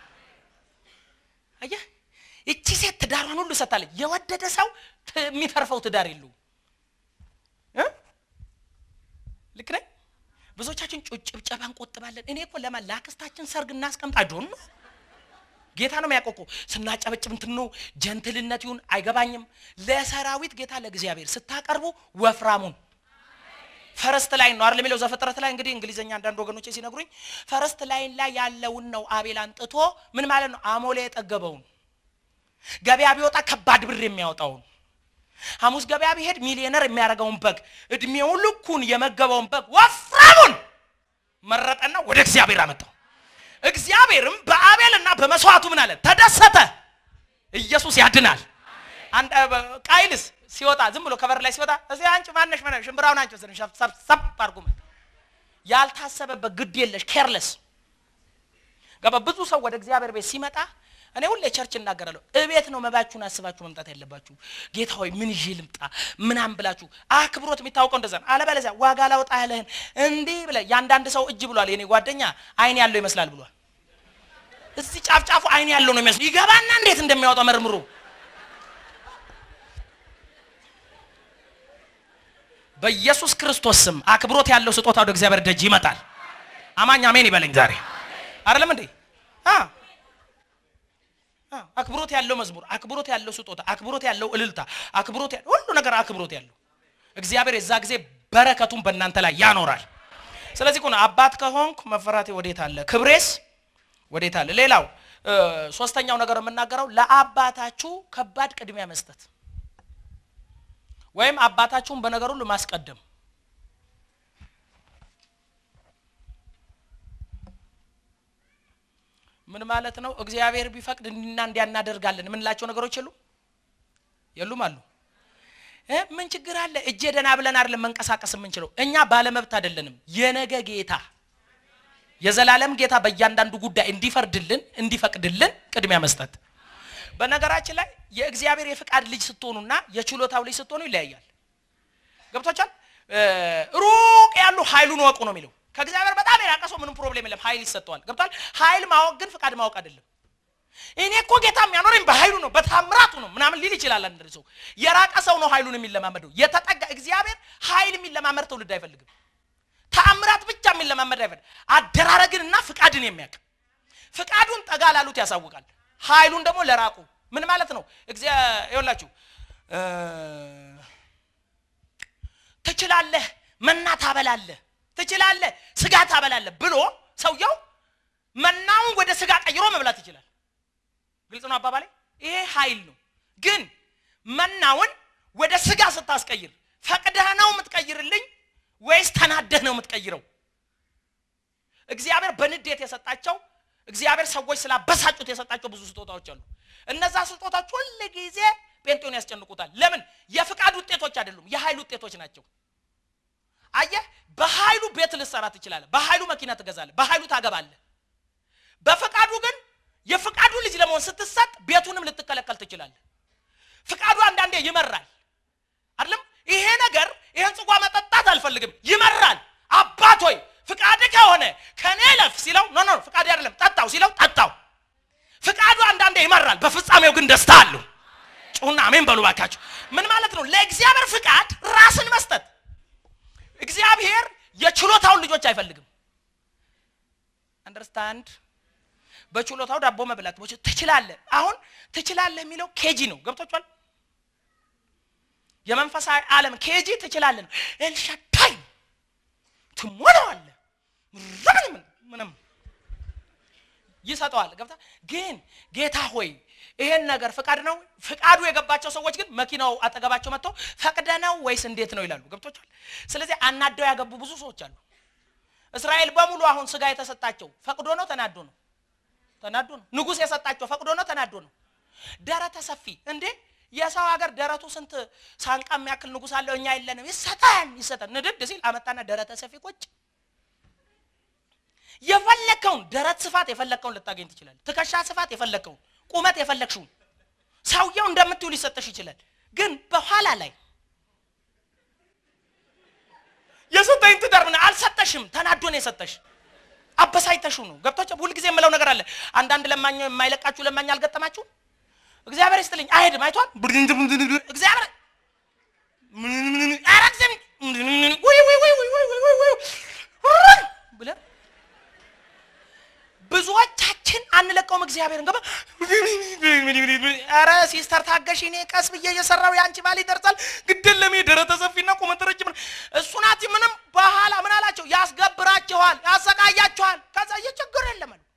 አየህ፣ እቺ ሴት ትዳሯን ሁሉ ሰጥታለች። የወደደ ሰው ት- የሚተርፈው ትዳር የለውም። እ? ልክ ነኝ። ብዙዎቻችን ጩ- ጭብጨባ እንቆጥባለን። እኔ እኮ ለማ ለአክስታችን ሰርግ እናስቀምጥ አይዶን ነው ጌታ ነው የሚያቆቁ ስናጨበጭብ እንትን ነው ጀንትልነት ይሁን አይገባኝም። ለሰራዊት ጌታ ለእግዚአብሔር ስታቀርቡ ወፍራሙን ፈረስት ላይን ነው አይደል የሚለው ዘፍጥረት ላይ እንግዲህ እንግሊዝኛ አንዳንድ ወገኖች ሲነግሩኝ ፈረስት ላይን ላይ ያለውን ነው አቤል አንጥቶ ምን ማለት ነው አሞሌ የጠገበውን ገበያ ቢወጣ ከባድ ብር የሚያወጣውን ሐሙስ ገበያ ቢሄድ ሚሊዮነር የሚያደርገውን በግ እድሜውን ልኩን የመገበውን በግ ወፍራሙን መረጠና ወደ እግዚአብሔር አመጣው። እግዚአብሔርም በአቤልና በመስዋዕቱ ምን አለ? ተደሰተ። ኢየሱስ ያድናል። አንድ ቃይልስ ሲወጣ ዝም ብሎ ከበር ላይ ሲወጣ እዚህ አንቺ ማነሽ ማነሽ ሽምብራውን አንቺ ወሰድን ሰብሰብ አድርጎ መጣ። ያልታሰበበት ግድ የለሽ ኬርለስ ገባ። ብዙ ሰው ወደ እግዚአብሔር ቤት ሲመጣ እኔ ሁሌ ቸርች እናገራለሁ። እቤት ነው መባችሁን አስባችሁ መምጣት ያለባችሁ። ጌታ ሆይ ምን ይዤ ልምጣ ምናምን ብላችሁ አክብሮት የሚታወቀው እንደዛ ነው። አለበለዚያ ዋጋ ላውጣ ያለህን እንዲህ ብለህ የአንዳንድ ሰው እጅ ብሏል። የኔ ጓደኛ አይን ያለው ይመስላል ብሏል። እዚህ ጫፍ ጫፉ አይን ያለው ነው ይመስል ይገባና እንዴት እንደሚያወጣ መርምሩ። በኢየሱስ ክርስቶስ ስም አክብሮት ያለው ስጦታ ወደ እግዚአብሔር ደጅ ይመጣል። አማኝ አሜን ይበለኝ ዛሬ አይደለም እንዴ? አ አ አክብሮት ያለው መዝሙር፣ አክብሮት ያለው ስጦታ፣ አክብሮት ያለው እልልታ፣ አክብሮት ያለው ሁሉ ነገር አክብሮት ያለው እግዚአብሔር የዛ ጊዜ በረከቱን በእናንተ ላይ ያኖራል። ስለዚህ እኮ ነው አባት ከሆንኩ መፈራቴ ወዴት አለ? ክብሬስ ወዴት አለ? ሌላው እ ሶስተኛው ነገር የምናገረው ለአባታችሁ ከባድ ቅድሚያ መስጠት ወይም አባታችሁን በነገር ሁሉ ማስቀደም ምን ማለት ነው? እግዚአብሔር ቢፈቅድ እንዲና እንዲያ እናደርጋለን የምንላቸው ነገሮች የሉም የሉም አሉ እ ምን ችግር አለ? እጄ ደህና ብለን አይደለም መንቀሳቀስ የምንችለው። እኛ ባለመብት አይደለንም። የነገ ጌታ የዘላለም ጌታ በእያንዳንዱ ጉዳይ እንዲፈርድልን እንዲፈቅድልን ቅድሚያ መስጠት። በነገራችን ላይ የእግዚአብሔር የፍቃድ ልጅ ስትሆኑና የችሎታው ልጅ ስትሆኑ ይለያያል። ገብቶቻል? ሩቅ ያሉ ኃይሉን ወቁ ነው የሚለው። ከእግዚአብሔር በጣም የራቀ ሰው ምንም ፕሮብሌም የለም፣ ኃይል ይሰጠዋል። ገብቷል? ኃይል ማወቅ ግን ፍቃድ ማወቅ አይደለም። እኔ እኮ ጌታ የሚያኖረኝ በኃይሉ ነው በታምራቱ ነው ምናምን ሊል ይችላል። አንድ ሰው የራቀ ሰው ነው ኃይሉን የሚለማመደው። የተጠጋ እግዚአብሔር ኃይል የሚለማመድ ትውልድ አይፈልግም። ተአምራት ብቻ የሚለማመድ አይፈልግም። አደራረግንና ፍቃድን የሚያውቅ ፍቃዱን ጠጋ ላሉት ያሳውቃል። ኃይሉን ደግሞ ለራቁ ምን ማለት ነው? እግዚአብሔር ይኸውላችሁ ትችላለህ፣ መና ታበላለህ፣ ትችላለህ፣ ስጋ ታበላለህ ብሎ ሰውየው መናውን ወደ ስጋ ቀይሮ መብላት ይችላል። ግልጽ ነው አባባሌ። ይሄ ኃይል ነው። ግን መናውን ወደ ስጋ ስታስቀይር ፈቅደህ ነው የምትቀይርልኝ ወይስ ተናደህ ነው የምትቀይረው? እግዚአብሔር በንዴት የሰጣቸው እግዚአብሔር ሰዎች ስላበሳጩት የሰጣቸው ብዙ ስጦታዎች አሉ። እነዛ ስጦታዎች ሁል ጊዜ ጴንጤውን ያስጨንቁታል። ለምን? የፍቃድ ውጤቶች አይደሉም፣ የኃይል ውጤቶች ናቸው። አየህ፣ በኃይሉ ቤት ልትሰራ ትችላለህ፣ በኃይሉ መኪና ትገዛለህ፣ በኃይሉ ታገባለህ። በፍቃዱ ግን የፍቃዱ ልጅ ለመሆን ስትሰጥ ቤቱንም ልትከለከል ትችላለህ። ፍቃዱ አንዳንዴ ይመራል አይደለም? ይሄ ነገር ይሄን ጽዋ መጠጣት አልፈልግም፣ ይመራል። አባት ሆይ ፍቃድ ከሆነ ከኔ ለፍ ሲለው ኖ ኖ ፍቃድ አይደለም ጠጣው ሲለው ጠጣው። ፍቃዱ አንዳንዴ ይመራል፣ በፍጻሜው ግን ደስታ አለው። ጩሁና አሜን በሉ ባካችሁ። ምን ማለት ነው? ለእግዚአብሔር ፍቃድ ራስን መስጠት። እግዚአብሔር የችሎታውን ልጆች አይፈልግም። አንደርስታንድ በችሎታው ዳቦ መብላት ትችላለህ። አሁን ትችላለህ የሚለው ኬጂ ነው። ገብቶቿል? የመንፈሳዊ ዓለም ኬጂ ትችላለህ ነው። ኤልሻዳይ ትሞላዋለህ። ምንም ምንም ይሰጠዋል። ገብታ ግን ጌታ ሆይ ይሄን ነገር ፍቃድ ነው ፍቃዱ የገባቸው ሰዎች ግን መኪናው አጠገባቸው መጥተው ፈቅደ ነው ወይስ እንዴት ነው ይላሉ። ገብቶቻል። ስለዚህ አናደው ያገቡ ብዙ ሰዎች አሉ። እስራኤል በሙሉ አሁን ስጋ የተሰጣቸው ፈቅዶ ነው ተናዶ ነው? ተናዶ ነው። ንጉሥ የሰጣቸው ፈቅዶ ነው ተናዶ ነው? ደረተ ሰፊ እንዴ! የሰው ሀገር ደረቱ ስንት ሳንቃ የሚያክል ንጉሥ አለው። እኛ የለንም። ይሰጠን ይሰጠን ንድድ ሲል አመጣና ደረተ ሰፊ ቁጭ የፈለከውን ደረት ስፋት የፈለከውን ልታገኝ ትችላለህ። ትከሻ ስፋት የፈለከውን፣ ቁመት የፈለግሽውን ሰውየው እንደምትዩ ሊሰጠሽ ይችላል። ግን በኋላ ላይ የሰጠኝ ትዳር ምን አልሰጠሽም፣ ተናዶ ነው የሰጠሽ። አበሳይተሽው ነው። ገብቶች ሁልጊዜ የምለው ነገር አለ። አንዳንድ ለማኝ የማይለቃችሁ ለማኝ አልገጠማችሁ? እግዚአብሔር ይስጥልኝ አይሄድም። አይቷል እግዚአብሔር አረግዘም ብለን ብዙዎቻችን አንለቀውም። እግዚአብሔርን ገባ ኧረ ሲስተር ታገሽ፣ እኔ ቀስ ብዬ እየሰራው የአንቺ ባል ይደርሳል። ግድል ለሜ ደረተ ሰፊና ቁመት ረጅም እሱ ናት። ምንም በኋላ ምን አላቸው? ያስገብራችኋል፣ ያሰቃያችኋል። ከዛ እየችግር የለም አሉ።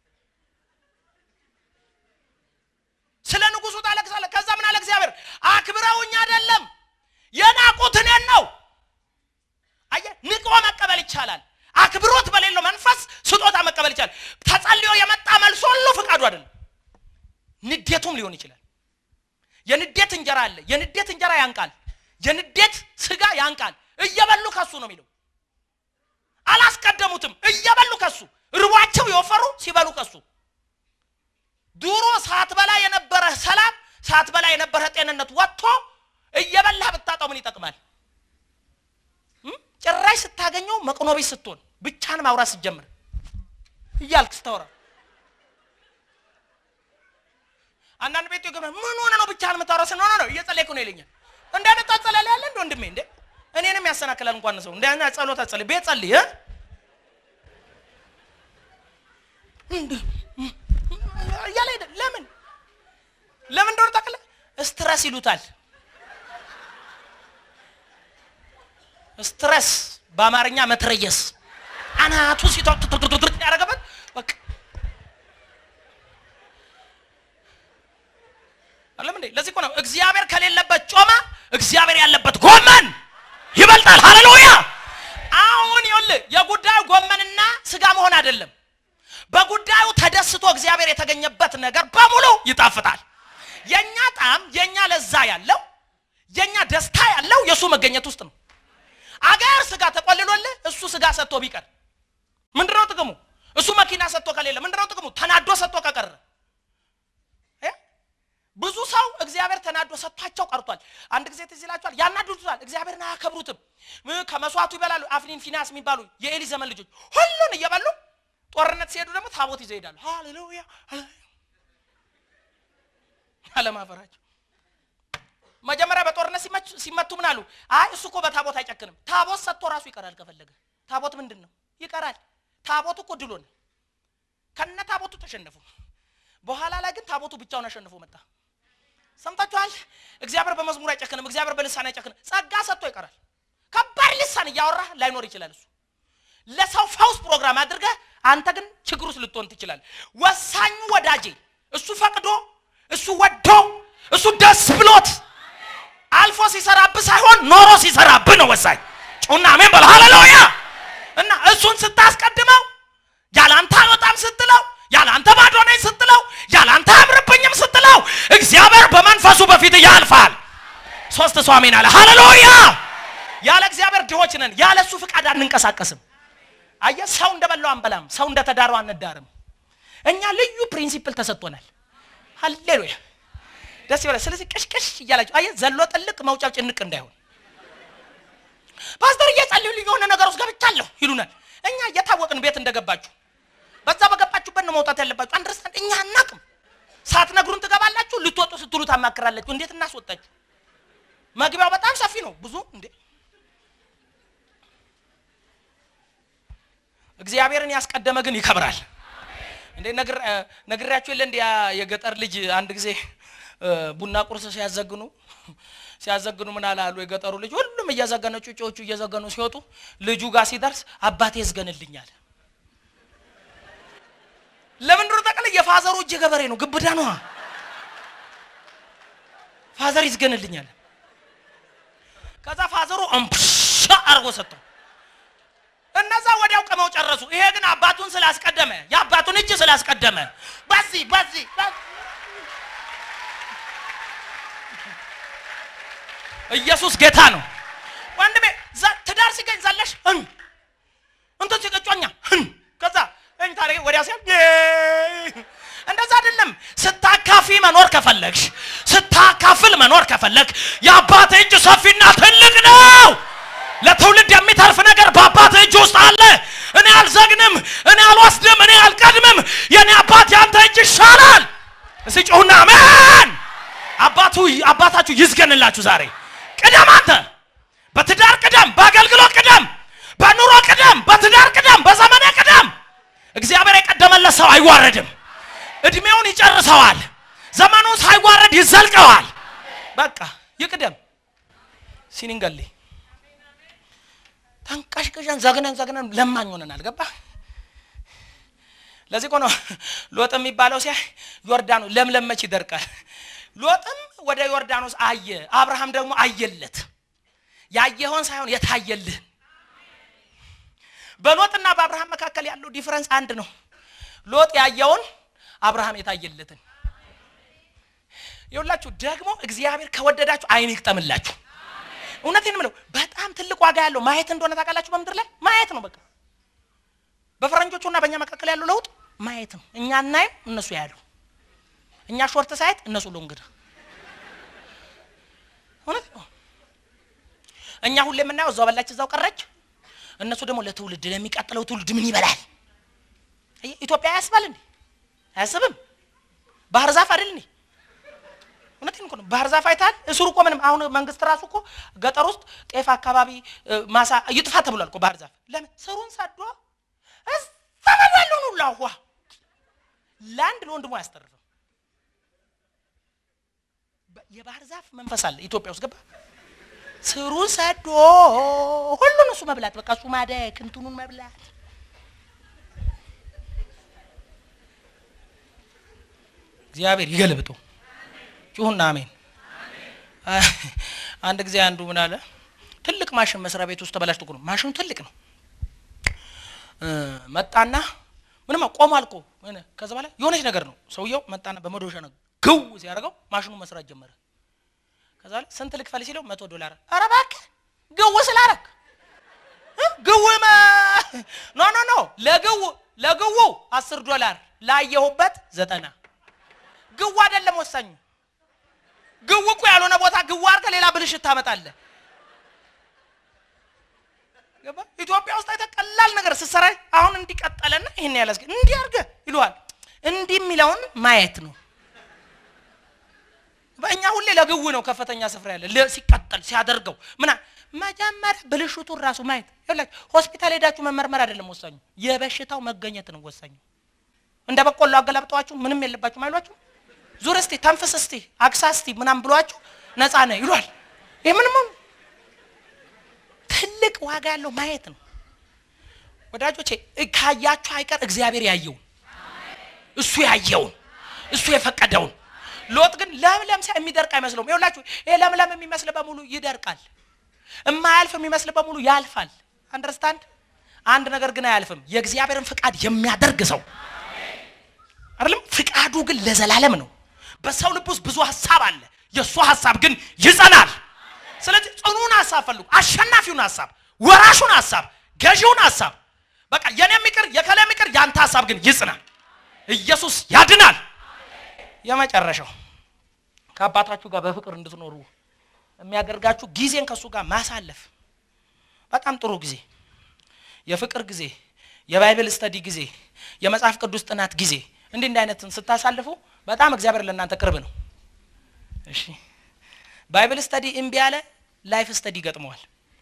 ስለ ንጉሱ ታለቅሳለህ። ከዛ ምን አለ እግዚአብሔር? አክብረውኝ አይደለም የናቁት እኔን ነው። አየህ፣ ንቆ መቀበል ይቻላል። አክብሮት በሌለው መንፈስ ስጦታ መቀበል ይቻላል። ተጸልዮ የመጣ መልሶ ሁሉ ፍቃዱ አይደለም። ንዴቱም ሊሆን ይችላል። የንዴት እንጀራ አለ። የንዴት እንጀራ ያንቃል። የንዴት ስጋ ያንቃል። እየበሉ ከሱ ነው የሚለው። አላስቀደሙትም። እየበሉ ከሱ ርቧቸው የወፈሩ ሲበሉ ከሱ ድሮ ሳትበላ የነበረ ሰላም ሳትበላ የነበረ ጤንነት ወጥቶ እየበላህ ብታጣው ምን ይጠቅማል? ጭራሽ ስታገኘው መቅኖቢስ ስትሆን ብቻን ማውራት ስትጀምር እያልክ ስታወራ አንዳንድ ቤት ገ ምን ሆነ ነው ብቻህን የምታወራ ስን ሆነ ነው እየጸለይኩ ነው ይለኛል። እንደ አይነት ጸለል ያለ እንደ ወንድሜ እንደ እኔንም ያሰናክላል እንኳን ሰው እንደ አይነት ጸሎት አጸልይ ቤት ጸልይ እያለ ሄደ። ለምን ለምን እንደሆነ ታውቃለህ? ስትረስ ይሉታል። ስትረስ በአማርኛ መትረየስ አናቱ ሲቷ ያደረገበት በቃ አለም እንዴ። ለዚህ እኮ ነው እግዚአብሔር ከሌለበት ጮማ እግዚአብሔር ያለበት ጎመን ይበልጣል። ሃሌሉያ። አሁን ይኸውልህ የጉዳዩ ጎመንና ስጋ መሆን አይደለም። በጉዳዩ ተደስቶ እግዚአብሔር የተገኘበት ነገር በሙሉ ይጣፍጣል። የኛ ጣዕም የኛ ለዛ ያለው የኛ ደስታ ያለው የእሱ መገኘት ውስጥ ነው። አገር ስጋ ተቆልሎልህ እሱ ስጋ ሰጥቶ ቢቀር ምንድነው ጥቅሙ? እሱ መኪና ሰጥቶ ከሌለ ምንድነው ጥቅሙ? ተናዶ ሰጥቶ ከቀረ ብዙ ሰው እግዚአብሔር ተናዶ ሰጥቷቸው ቀርቷል። አንድ ጊዜ ትዝ ይላችኋል፣ ያናድዱታል፣ እግዚአብሔርን አያከብሩትም። ከመስዋዕቱ ይበላሉ። አፍኒን ፊናስ የሚባሉ የኤሊ ዘመን ልጆች ሁሉን እየበሉ ጦርነት ሲሄዱ ደግሞ ታቦት ይዘው ይሄዳሉ። ሃሌሉያ አለማፈራቸው መጀመሪያ በጦርነት ሲመቱ ምን አሉ? አይ እሱ እኮ በታቦት አይጨክንም። ታቦት ሰጥቶ ራሱ ይቀራል ከፈለገ። ታቦት ምንድን ነው? ይቀራል። ታቦቱ እኮ ድሎ ነው። ከነ ታቦቱ ተሸነፉ። በኋላ ላይ ግን ታቦቱ ብቻውን አሸንፎ መጣ። ሰምታችኋል? እግዚአብሔር በመዝሙር አይጨክንም። እግዚአብሔር በልሳን አይጨክንም። ጸጋ ሰጥቶ ይቀራል። ከባድ ልሳን እያወራህ ላይኖር ይችላል። እሱ ለሰው ፈውስ ፕሮግራም አድርገህ አንተ ግን ችግር ውስጥ ልትሆን ትችላለህ። ወሳኙ ወዳጄ እሱ ፈቅዶ እሱ ወዶ እሱ ደስ ብሎት አልፎ ሲሰራብህ ሳይሆን ኖሮ ሲሰራብህ ነው ወሳኝ። ጩና አሜን በል ሃሌሉያ። እና እሱን ስታስቀድመው ያላንተ አልወጣም ስትለው ያላንተ ባዶ ነኝ ስትለው ያላንተ አያምርብኝም ስትለው እግዚአብሔር በመንፈሱ በፊት ያልፋል። ሶስት ሰው አሜን አለ ሃሌሉያ። ያለ እግዚአብሔር ድሆች ነን። ያለ እሱ ፍቃድ አንንቀሳቀስም። አየህ፣ ሰው እንደበላው አንበላም፣ ሰው እንደተዳረው አንዳርም። እኛ ልዩ ፕሪንሲፕል ተሰጥቶናል። ሃሌሉያ ደስ ይበላል። ስለዚህ ቅሽቅሽ እያላችሁ አየህ፣ ዘሎ ጥልቅ መውጫው ጭንቅ እንዳይሆን ፓስተር እየጸለዩልኝ የሆነ ነገር ውስጥ ገብቻለሁ ይሉናል። እኛ እየታወቅን ቤት እንደገባችሁ በዛ በገባችሁበት ነው መውጣት ያለባችሁ። አንደርስታንድ እኛ አናቅም። ሳትነግሩን ትገባላችሁ። ልትወጡ ስትሉ ታማክራላችሁ። እንዴት እናስወጣችሁ? መግቢያው በጣም ሰፊ ነው። ብዙ እንዴ እግዚአብሔርን ያስቀደመ ግን ይከብራል። እንዴ ነግሬያችሁ የለ እንዲ የገጠር ልጅ አንድ ጊዜ ቡና ቁርስ ሲያዘግኑ ሲያዘግኑ ምን አላሉ የገጠሩ ልጅ ሁሉም እያዘገነ ጩጮቹ እየዘገኑ ሲወጡ ልጁ ጋር ሲደርስ አባቴ ይዝገንልኛል ለምንድን ነው ታውቃለህ? የፋዘሩ እጅ ገበሬ ነው፣ ግብዳ ነዋ። ፋዘር ይዝገንልኛል። ከዛ ፋዘሩ እምፕሻ አርጎ ሰጠው። እነዛ ወዲያው ቅመው ጨረሱ። ይሄ ግን አባቱን ስላስቀደመ የአባቱን እጅ ስላስቀደመ በዚህ በዚህ በዚህ ኢየሱስ ጌታ ነው ወንድሜ። ዘ- ትዳር ሲገኝ ዘለሽ እን እንትን ሲቀጮኛ እን ከዛ እኝ ታሪክ ወዲያ ሲያ እንደዛ አይደለም። ስታካፊ መኖር ከፈለግሽ ስታካፍል መኖር ከፈለግ የአባት እጅ ሰፊና ትልቅ ነው። ለትውልድ የሚተርፍ ነገር በአባት እጅ ውስጥ አለ። እኔ አልዘግንም፣ እኔ አልወስድም፣ እኔ አልቀድምም። የእኔ አባት ያንተ እጅ ይሻላል። እስቲ ጩሁና አሜን። አባቱ አባታችሁ ይዝገንላችሁ ዛሬ። ቅደም አንተ በትዳር ቅደም፣ በአገልግሎት ቅደም፣ በኑሮ ቅደም፣ በትዳር ቅደም፣ በዘመኔ ቅደም። እግዚአብሔር የቀደመለት ሰው አይዋረድም። እድሜውን ይጨርሰዋል። ዘመኑን ሳይዋረድ ይዘልቀዋል። በቃ ይቅደም። ሲኒንገሌ ተንቀሽቅሸን ዘግነን ዘግነን ለማኝ ሆነናል። ገባ ለዚህ እኮ ነው ሎጥ የሚባለው ሲያ ዮርዳኖስ ለምለም መች ይደርቃል። ሎጥም ወደ ዮርዳኖስ አየ፣ አብርሃም ደግሞ አየለት። ያየኸውን ሳይሆን የታየልህን። በሎጥና በአብርሃም መካከል ያለው ዲፍረንስ አንድ ነው። ሎጥ ያየውን፣ አብርሃም የታየለትን። ይኸውላችሁ ደግሞ እግዚአብሔር ከወደዳችሁ አይን ይቅጠምላችሁ። እውነቴን የምለው በጣም ትልቅ ዋጋ ያለው ማየት እንደሆነ ታውቃላችሁ። በምድር ላይ ማየት ነው በቃ። በፈረንጆቹና በእኛ መካከል ያለው ለውጥ ማየት ነው። እኛ እናይም እነሱ ያሉ እኛ ሾርት ሳይት እነሱ ሎንግድ። እውነት ነው። እኛ ሁሌ የምናየው እዛው በላች እዛው ቀረች። እነሱ ደግሞ ለትውልድ ለሚቀጥለው ትውልድ ምን ይበላል? አየህ፣ ኢትዮጵያ ያስባል እንዴ? አያስብም። ባህር ዛፍ አይደል እንዴ? እውነቴን እኮ ነው። ባህር ዛፍ አይተሃል? እስሩ እኮ ምንም አሁን መንግስት ራሱ እኮ ገጠር ውስጥ ጤፍ አካባቢ እ፣ ማሳ ይጥፋ ተብሏል እኮ ባህር ዛፍ። ለምን ስሩን ሰዶ እዛ ያለውን ሁላ ውሃ ለአንድ ለወንድሙ አያስተርፍም። በ- የባህር ዛፍ መንፈስ አለ ኢትዮጵያ ውስጥ ገባ። ስሩን ሰዶ ሁሉን እሱ መብላት በቃ እሱ ማደግ እንትኑን መብላት እግዚአብሔር ይገልብጡ። ጩሁና አሜን። አንድ ጊዜ አንዱ ምን አለ፣ ትልቅ ማሽን መስሪያ ቤት ውስጥ ተበላሽቶ እኮ ነው። ማሽኑ ትልቅ ነው። እ፣ መጣና ምንም ቆሟል እኮ ምን፣ ከዛ በኋላ የሆነች ነገር ነው። ሰውየው መጣና በመዶሻ ነው ግው ሲያደርገው ማሽኑ መስራት ጀመረ። ከዛ በኋላ ስንት ልክፈል ሲለው መቶ ዶላር። ኧረ እባክህ ግው ስላረግ እ፣ ግው መ- ኖ ኖ ኖ ለግው ለግው አስር ዶላር ላየሁበት ዘጠና ግው አይደለም ወሳኙ ግው እኮ ያልሆነ ቦታ ግው አድርገህ ሌላ ብልሽት ታመጣለህ። ገባ? ኢትዮጵያ ውስጥ አይተህ ቀላል ነገር ስትሰራ አሁን እንዲቀጠለና ይሄን ያለ እንዲህ አድርገህ ይለዋል። እንዲህ የሚለውን ማየት ነው። በእኛ ሁሌ ለግው ነው ከፍተኛ ስፍራ ያለ ለ- ሲቀጠል ሲያደርገው ምና መጀመሪያ ብልሽቱን ራሱ ማየት ይላችሁ። ሆስፒታል ሄዳችሁ መመርመር አይደለም ወሳኙ፣ የበሽታው መገኘት ነው ወሳኙ። እንደ በቆሎ አገላብጠዋችሁ ምንም የለባችሁም አይሏችሁ። ዙር እስቲ ተንፍስ እስቲ አግሳ እስቲ ምናምን ብሏችሁ ነፃ ነህ ይሏል። ይህ ምንም ትልቅ ዋጋ ያለው ማየት ነው ወዳጆቼ። እ- ካያችሁ አይቀር እግዚአብሔር ያየውን እሱ ያየውን እሱ የፈቀደውን። ሎጥ ግን ለምለም ሲያ የሚደርቅ አይመስለውም። ይኸውላችሁ ይሄ ለምለም የሚመስል በሙሉ ይደርቃል፣ የማያልፍ የሚመስል በሙሉ ያልፋል። አንደርስታንድ አንድ ነገር ግን አያልፍም፣ የእግዚአብሔርን ፍቃድ የሚያደርግ ሰው አይደለም። ፍቃዱ ግን ለዘላለም ነው። በሰው ልብ ውስጥ ብዙ ሀሳብ አለ፣ የእሱ ሀሳብ ግን ይጸናል። ስለዚህ ጽኑን ሀሳብ ፈልጉ፣ አሸናፊውን ሀሳብ፣ ወራሹን ሀሳብ፣ ገዢውን ሀሳብ። በቃ የኔ የሚቅር የከለ የሚቅር ያንተ ሀሳብ ግን ይጽናል። ኢየሱስ ያድናል። የመጨረሻው ከአባታችሁ ጋር በፍቅር እንድትኖሩ የሚያደርጋችሁ ጊዜን ከእሱ ጋር ማሳለፍ፣ በጣም ጥሩ ጊዜ፣ የፍቅር ጊዜ፣ የባይብል ስተዲ ጊዜ፣ የመጽሐፍ ቅዱስ ጥናት ጊዜ እንዲህ እንዲህ አይነትን ስታሳልፉ በጣም እግዚአብሔር ለእናንተ ቅርብ ነው። እሺ ባይብል ስተዲ እምቢ ያለ ላይፍ ስተዲ ይገጥመዋል።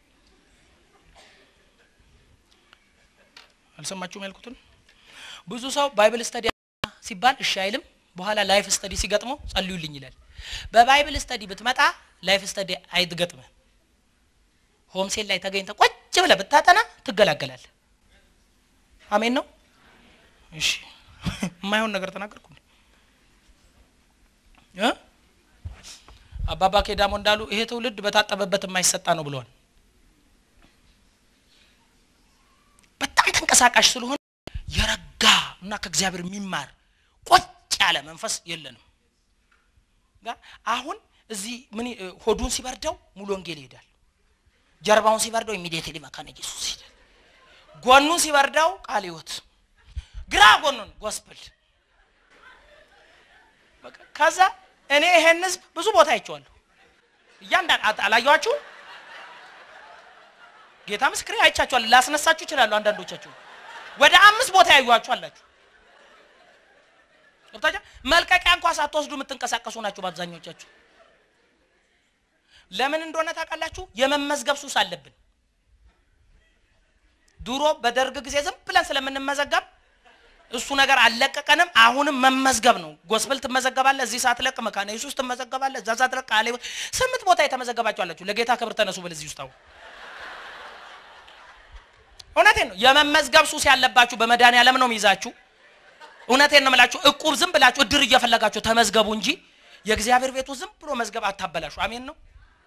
አልሰማችሁም ያልኩትን? ብዙ ሰው ባይብል ስተዲ ሲባል እሺ አይልም። በኋላ ላይፍ ስተዲ ሲገጥመው ጸልዩልኝ ይላል። በባይብል ስተዲ ብትመጣ ላይፍ ስተዲ አይትገጥምህ። ሆምሴል ላይ ተገኝተ ቁጭ ብለህ ብታጠና ትገላገላለህ። አሜን ነው። እሺ የማይሆን ነገር ተናገርኩ እ አባባ ኬዳሞ እንዳሉ ይሄ ትውልድ በታጠበበት የማይሰጣ ነው ብለዋል። በጣም ተንቀሳቃሽ ስለሆነ የረጋ እና ከእግዚአብሔር የሚማር ቆጭ ያለ መንፈስ የለንም። አሁን እዚህ ምን ሆዱን ሲበርደው ሙሉ ወንጌል ይሄዳል። ጀርባውን ሲበርደው ኢሚዲየትሊ መካነ ኢየሱስ ይሄዳል። ጎኑን ሲበርደው ቃለ ሕይወት፣ ግራ ጎኑን ጎስፕል። ከዛ እኔ ይሄን ህዝብ ብዙ ቦታ አይቼዋለሁ። እያንዳንድ አላየኋችሁም? ጌታ ምስክሬ አይቻችኋል። ላስነሳችሁ ይችላሉ። አንዳንዶቻችሁ ወደ አምስት ቦታ ያዩዋችሁ አላችሁ። ገብታችሁ መልቀቂያ እንኳ ሳትወስዱ የምትንቀሳቀሱ ናችሁ በአብዛኞቻችሁ። ለምን እንደሆነ ታውቃላችሁ? የመመዝገብ ሱስ አለብን። ድሮ በደርግ ጊዜ ዝም ብለን ስለምንመዘገብ እሱ ነገር አልለቀቀንም። አሁንም መመዝገብ ነው። ጎስፕል ትመዘገባለህ፣ እዚህ ሳትለቅ መካነ ኢየሱስ ትመዘገባለህ፣ እዛ ሳትለቅ ቃለ ሕይወት ስምንት ቦታ የተመዘገባችሁ አላችሁ። ለጌታ ክብር ተነሱ በል እዚህ ውስጥ አሁን እውነቴን ነው። የመመዝገብ ሱስ ያለባችሁ በመድኃኒዓለም ነው የሚይዛችሁ። እውነቴን ነው የምላችሁ። እቁብ ዝም ብላችሁ እድር እየፈለጋችሁ ተመዝገቡ እንጂ የእግዚአብሔር ቤቱ ዝም ብሎ መዝገብ አታበላሹ። አሜን ነው።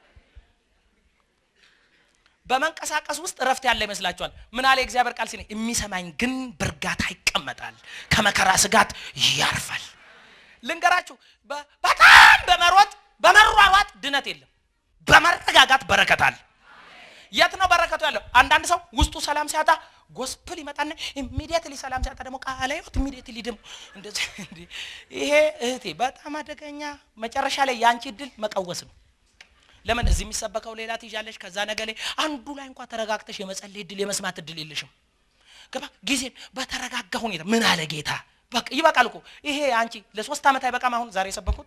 በመንቀሳቀስ ውስጥ እረፍት ያለ ይመስላችኋል። ምን አለ የእግዚአብሔር ቃል ሲል የሚሰማኝ ግን በእርጋታ ይቀመጣል፣ ከመከራ ስጋት ያርፋል። ልንገራችሁ፣ በጣም በመሮጥ በመሯሯጥ ድነት የለም። በመረጋጋት በረከት አለ። የት ነው በረከቱ ያለው? አንዳንድ ሰው ውስጡ ሰላም ሲያጣ ጎስፕል ይመጣና ኢሚዲየትሊ ሰላም ሲያጣ ደግሞ ቃለ ሕይወት ኢሚዲየትሊ ደግሞ እንደዚህ። ይሄ እህቴ በጣም አደገኛ። መጨረሻ ላይ የአንቺ እድል መቀወስ ነው። ለምን እዚህ የሚሰበከው ሌላ ትይዣለሽ፣ ከዛ ነገ ላይ አንዱ ላይ እንኳ ተረጋግተሽ የመጸለይ እድል የመስማት እድል የለሽም። ገባ ጊዜን በተረጋጋ ሁኔታ ምን አለ ጌታ በቃ ይበቃል እኮ ይሄ አንቺ ለሶስት ዓመት አይበቃም። አሁን ዛሬ የሰበኩት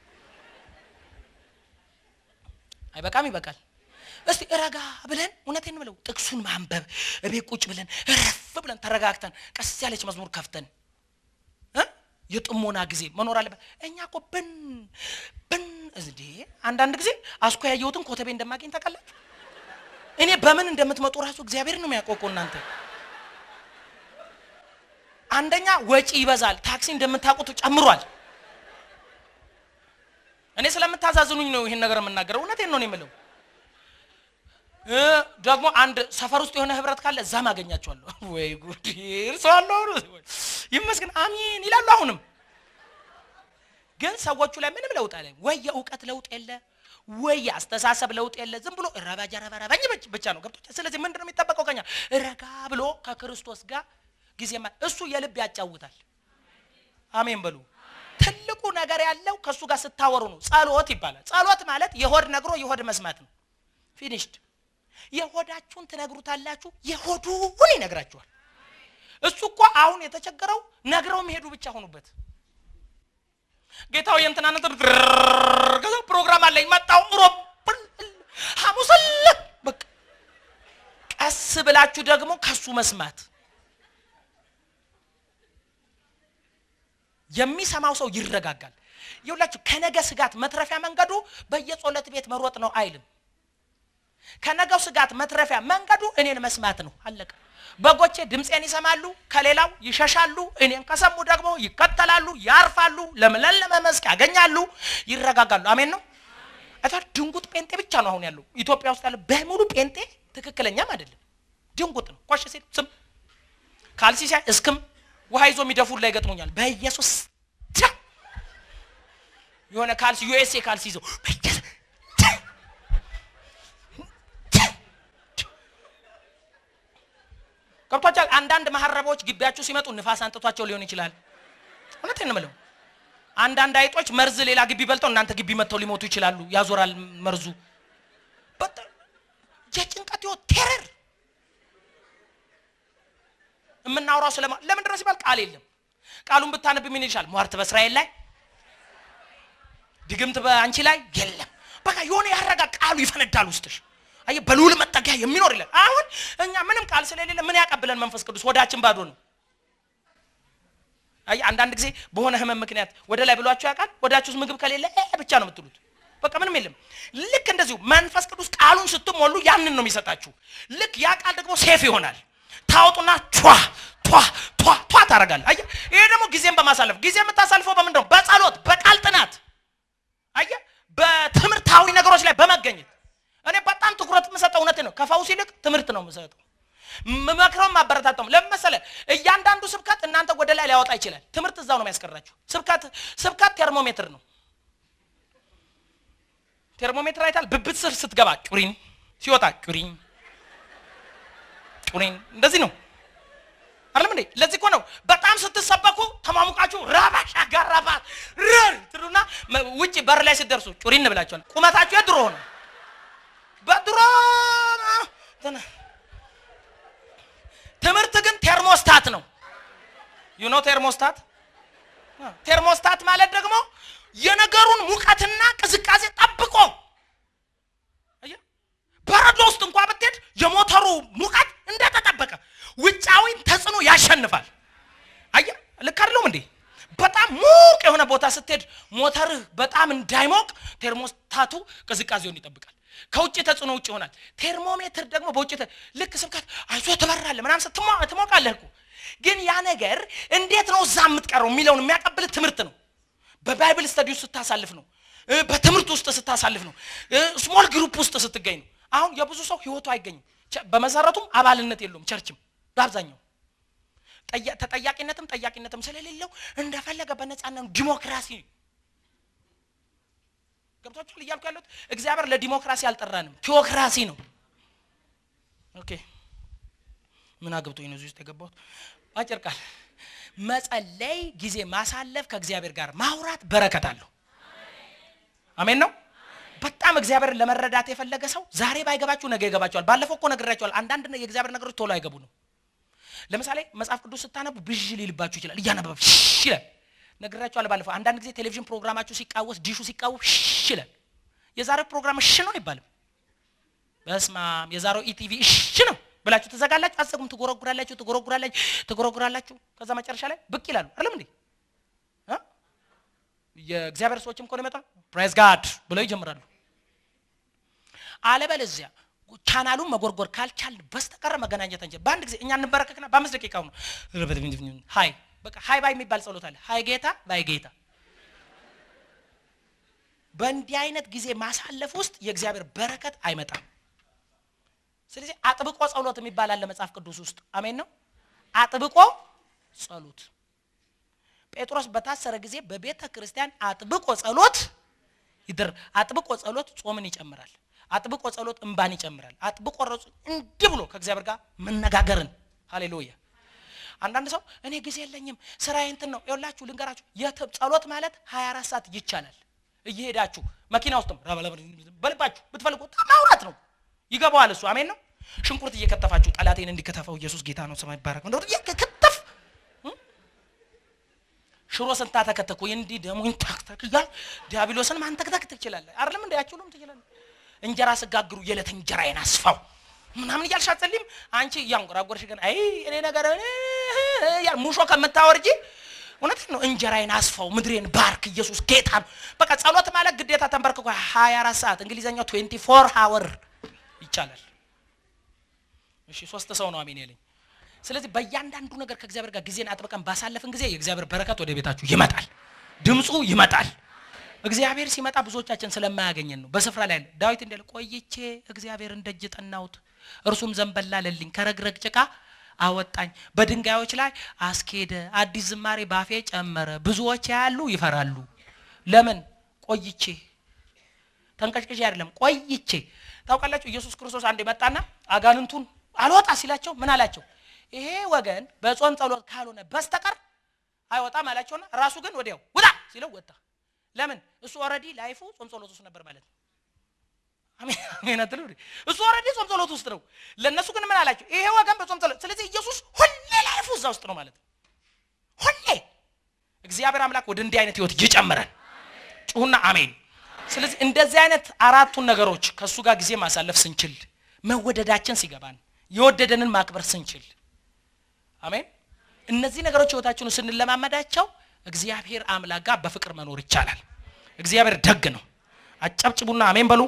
አይበቃም፣ ይበቃል። እስቲ ረጋ ብለን እውነቴን ብለው ጥቅሱን ማንበብ እቤት ቁጭ ብለን ረፍ ብለን ተረጋግተን ቀስ ያለች መዝሙር ከፍተን የጥሞና ጊዜ መኖር አለበት። እኛ እኮ ብን ብን እንዴ አንዳንድ ጊዜ አስኮ ያየሁትን ኮተቤ እንደማገኝ ታውቃላችሁ። እኔ በምን እንደምትመጡ ራሱ እግዚአብሔር ነው የሚያውቀው እኮ እናንተ። አንደኛ ወጪ ይበዛል፣ ታክሲ እንደምታውቁት ጨምሯል። እኔ ስለምታዛዝኑኝ ነው ይህን ነገር የምናገረው። እውነቴን ነው የምለው። ደግሞ አንድ ሰፈር ውስጥ የሆነ ህብረት ካለ እዛም አገኛቸዋለሁ። ወይ ጉድ እርሰዋለሁ። ይመስገን አሚን ይላሉ። አሁንም ግን ሰዎቹ ላይ ምንም ለውጥ አለ ወይ የእውቀት ለውጥ የለ ወይ የአስተሳሰብ ለውጥ የለ። ዝም ብሎ ረባጃ ረባረባኝ ብቻ ነው ገብቶ። ስለዚህ ምንድን ነው የሚጠበቀው ከኛ? ረጋ ብሎ ከክርስቶስ ጋር ጊዜ እሱ የልብ ያጫውታል። አሜን በሉ። ትልቁ ነገር ያለው ከእሱ ጋር ስታወሩ ነው። ጸሎት ይባላል። ጸሎት ማለት የሆድ ነግሮ የሆድ መስማት ነው። ፊኒሽድ የሆዳችሁን ትነግሩታላችሁ፣ የሆዱን ይነግራችኋል። እሱ እኮ አሁን የተቸገረው ነግረው የሚሄዱ ብቻ ሆኑበት። ጌታው የእንትና ነጥብ ከዛ ፕሮግራም አለኝ መጣው ሮብ ሐሙስ አለ በቃ ቀስ ብላችሁ ደግሞ ከሱ መስማት የሚሰማው ሰው ይረጋጋል። ይኸውላችሁ ከነገ ስጋት መትረፊያ መንገዱ በየጸሎት ቤት መሮጥ ነው አይልም። ከነገው ስጋት መትረፊያ መንገዱ እኔን መስማት ነው። አለቀ። በጎቼ ድምፄን ይሰማሉ፣ ከሌላው ይሸሻሉ። እኔን ከሰሙ ደግሞ ይከተላሉ፣ ያርፋሉ፣ ለምለለመ መስክ ያገኛሉ፣ ይረጋጋሉ። አሜን ነው። አታ ድንጉጥ ጴንጤ ብቻ ነው አሁን ያለው ኢትዮጵያ ውስጥ ያለው በሙሉ ጴንጤ ትክክለኛም አይደለም፣ ድንጉጥ ነው። ኮሽ ሲል ስም ካልሲ ሲያይ እስክም ውሃ ይዞ የሚደፉር ላይ ገጥሞኛል። በኢየሱስ የሆነ ካልሲ ዩኤስኤ ካልሲ ይዘው ገብቷቸዋል። አንዳንድ መሀረቦች ግቢያችሁ ሲመጡ ንፋስ አንጥቷቸው ሊሆን ይችላል። እውነቴን ነው የምለው። አንዳንድ አይጦች መርዝ ሌላ ግቢ በልተው እናንተ ግቢ መጥተው ሊሞቱ ይችላሉ። ያዞራል መርዙ። የጭንቀት ህይወት ቴረር የምናወራው ስለማ ለምን ድረስ ይባል ቃል የለም። ቃሉን ብታነብ ምን ይልሻል? ሟርት በእስራኤል ላይ ድግምት በአንቺ ላይ የለም። በቃ የሆነ ያረጋ ቃሉ ይፈነዳል ውስጥሽ አየ በልዑል መጠጊያ የሚኖር ይላል። አሁን እኛ ምንም ቃል ስለሌለ ምን ያቀብለን መንፈስ ቅዱስ? ወዳችን ባዶ ነው። አየ አንዳንድ ጊዜ በሆነ ህመም ምክንያት ወደ ላይ ብሏችሁ ያውቃል? ወዳችሁ ውስጥ ምግብ ከሌለ ብቻ ነው የምትሉት። በቃ ምንም የለም። ልክ እንደዚሁ መንፈስ ቅዱስ ቃሉን ስትሞሉ ያንን ነው የሚሰጣችሁ። ልክ ያ ቃል ደግሞ ሴፍ ይሆናል። ታወጡና ቿ ቷ ቷ ቷ ታደርጋለህ። አየህ፣ ይሄ ደግሞ ጊዜን በማሳለፍ ጊዜ የምታሳልፈው በምንድን ነው? በጸሎት በቃል ጥናት፣ አየህ፣ በትምህርታዊ ነገሮች ላይ በመገኘት እኔ በጣም ትኩረት የምሰጠው እውነት ነው። ከፈውስ ይልቅ ትምህርት ነው የምሰጠው። መክረው ማበረታተው ለምን መሰለህ? እያንዳንዱ ስብከት እናንተ ወደ ላይ ሊያወጣ ይችላል። ትምህርት እዛው ነው የሚያስቀራችሁ። ስብከት ስብከት ቴርሞሜትር ነው። ቴርሞሜትር አይታል። ብብት ስር ስትገባ ጩሪን፣ ሲወጣ ጩሪን ጩሪን፣ እንደዚህ ነው አይደለም እንዴ? ለዚህ እኮ ነው በጣም ስትሰበኩ ተማሙቃችሁ ራባሽ አጋራባት ረር ትሉና ውጭ በር ላይ ስትደርሱ ጩሪን ብላችኋል። ቁመታችሁ የድሮ ነው። በድሮ ትምህርት ግን ቴርሞስታት ነው። ዩኖ ቴርሞስታት ቴርሞስታት ማለት ደግሞ የነገሩን ሙቀትና ቅዝቃዜ ጠብቆ በረዶ ውስጥ እንኳ ብትሄድ የሞተሩ ሙቀት እንደተጠበቀ ውጫዊን ተጽዕኖ ያሸንፋል። አየህ፣ ልክ አይደለሁም እንዴ? በጣም ሙቅ የሆነ ቦታ ስትሄድ ሞተርህ በጣም እንዳይሞቅ ቴርሞስታቱ ቅዝቃዜውን ይጠብቃል። ከውጭ ተጽዕኖ ውጭ ይሆናል። ቴርሞሜትር ደግሞ በውጭ ልክ ስብከት አይዞ ትበራለህ ምናምን ትሞቃለህ እኮ ግን ያ ነገር እንዴት ነው እዛ የምትቀረው የሚለውን የሚያቀብል ትምህርት ነው። በባይብል ስተዲ ውስጥ ስታሳልፍ ነው። በትምህርት ውስጥ ስታሳልፍ ነው። ስሞል ግሩፕ ውስጥ ስትገኝ ነው። አሁን የብዙ ሰው ህይወቱ አይገኝም። በመሰረቱም አባልነት የለውም ቸርችም በአብዛኛው ተጠያቂነትም ጠያቂነትም ስለሌለው እንደፈለገ በነፃነት ዲሞክራሲ ገብቷችኋል እያልኩ ያለሁት እግዚአብሔር ለዲሞክራሲ አልጠራንም፣ ቴዎክራሲ ነው። ኦኬ ምን አግብቶኝ ነው እዚህ ውስጥ የገባሁት? አጭር ቃል መጸለይ፣ ጊዜ ማሳለፍ፣ ከእግዚአብሔር ጋር ማውራት በረከት አለው። አሜን ነው። በጣም እግዚአብሔርን ለመረዳት የፈለገ ሰው ዛሬ ባይገባችሁ ነገ ይገባችኋል። ባለፈው እኮ ነግሬያችኋል። አንዳንድ የእግዚአብሔር ነገሮች ቶሎ አይገቡ ነው። ለምሳሌ መጽሐፍ ቅዱስ ስታነቡ ብዥ ሊልባችሁ ይችላል። እያነበበ ሽሽ ይላል። ነግሬያችኋል ባለፈው። አንዳንድ ጊዜ ቴሌቪዥን ፕሮግራማችሁ ሲቃወስ ዲሹ ሲቃወስ ሽሽ ይላል። የዛሬው ፕሮግራም እሺ ነው አይባልም። በስማም የዛሬው ኢቲቪ እሺ ነው ብላችሁ ትዘጋላችሁ። አትዘጉም። ትጎረጉራላችሁ፣ ትጎረጉራላችሁ፣ ትጎረጉራላችሁ። ከዛ መጨረሻ ላይ ብቅ ይላሉ። አይደለም እንዴ? የእግዚአብሔር ሰዎችም እኮ ነው ይመጣ ፕሬዝ ጋድ ብለው ይጀምራሉ። አለበለዚያ ቻናሉን መጎርጎር ካልቻልን በስተቀረ መገናኘት አንችል። በአንድ ጊዜ እኛ እንበረከክና በአምስት ደቂቃው ነው ሀይ በቃ ሀይ ባይ የሚባል ጸሎት አለ። ሀይ ጌታ ባይ ጌታ። በእንዲህ አይነት ጊዜ ማሳለፍ ውስጥ የእግዚአብሔር በረከት አይመጣም። ስለዚህ አጥብቆ ጸሎት የሚባል አለ መጽሐፍ ቅዱስ ውስጥ አሜን ነው። አጥብቆ ጸሎት ጴጥሮስ በታሰረ ጊዜ በቤተ ክርስቲያን አጥብቆ ጸሎት ይደር አጥብቆ ጸሎት ጾምን ይጨምራል። አጥብቆ ጸሎት እንባን ይጨምራል። አጥብቆ ረጹ እንዲህ ብሎ ከእግዚአብሔር ጋር መነጋገርን ሃሌሉያ። አንዳንድ ሰው እኔ ጊዜ የለኝም ስራዬ እንትን ነው። ይኸውላችሁ ልንገራችሁ፣ ጸሎት ማለት 24 ሰዓት ይቻላል። እየሄዳችሁ መኪና ውስጥም በልባችሁ ብትፈልጉ ማውራት ነው። ይገባዋል እሱ አሜን ነው። ሽንኩርት እየከተፋችሁ ጠላቴን እንዲከተፈው ኢየሱስ ጌታ ነው ሰማይ ይባረክ ነው ከተፍ ሽሮ ስንታ ተከተኩ እንዲህ ደሙን ታክተክ እያል ዲያብሎስን ማንተክተክ ትችላለህ። አይደለም እንደ ያችሁሉም ትችላለህ። እንጀራ ስጋግሩ የዕለት እንጀራዬን አስፋው ምናምን እያልሽ አትጸልይም? አንቺ እያንጎራጎርሽ ግን አይ እኔ ነገር ሙሾ ከምታወርጂ እውነት ነው። እንጀራዬን አስፋው፣ ምድሬን ባርክ፣ ኢየሱስ ጌታ ነው። በቃ ጸሎት ማለት ግዴታ ተንበርክኮ 24 ሰዓት እንግሊዘኛው 24 ሃወር ይቻላል። እሺ ሶስት ሰው ነው አሜን ያለኝ። ስለዚህ በእያንዳንዱ ነገር ከእግዚአብሔር ጋር ጊዜን አጥብቀን ባሳለፍን ጊዜ የእግዚአብሔር በረከት ወደ ቤታችሁ ይመጣል፣ ድምፁ ይመጣል። እግዚአብሔር ሲመጣ ብዙዎቻችን ስለማያገኘን ነው። በስፍራ ላይ ዳዊት እንደ ቆይቼ እግዚአብሔርን ደጅ ጠናሁት፣ እርሱም ዘንበል አለልኝ፣ ከረግረግ ጭቃ አወጣኝ፣ በድንጋዮች ላይ አስኬደ፣ አዲስ ዝማሬ ባፌ ጨመረ። ብዙዎች ያያሉ ይፈራሉ። ለምን? ቆይቼ ተንቀጭቅጭ አይደለም፣ ቆይቼ። ታውቃላችሁ ኢየሱስ ክርስቶስ አንድ መጣና አጋንንቱን አልወጣ ሲላቸው ምን አላቸው? ይሄ ወገን በጾም ጸሎት ካልሆነ በስተቀር አይወጣም አላቸውና ራሱ ግን ወዲያው ውጣ ሲለው ወጣ። ለምን? እሱ ኦልሬዲ ላይፉ ጾም ጸሎት ውስጥ ነበር ማለት ነው። አሜን አትሉ? እሱ ኦልሬዲ ጾም ጸሎት ውስጥ ነው። ለእነሱ ግን ምን አላቸው? ይሄ ወገን በጾም ጸሎት። ስለዚህ ኢየሱስ ሁሌ ላይፉ እዛ ውስጥ ነው ማለት ነው። ሁሌ እግዚአብሔር አምላክ ወደ እንዲህ አይነት ህይወት ይጨምረን። ጩሁና አሜን። ስለዚህ እንደዚህ አይነት አራቱን ነገሮች ከእሱ ጋር ጊዜ ማሳለፍ ስንችል፣ መወደዳችን ሲገባን፣ የወደደንን ማክበር ስንችል፣ አሜን። እነዚህ ነገሮች ህይወታችሁን ስንለማመዳቸው እግዚአብሔር አምላክ ጋር በፍቅር መኖር ይቻላል። እግዚአብሔር ደግ ነው። አጨብጭቡና አሜን በሉ።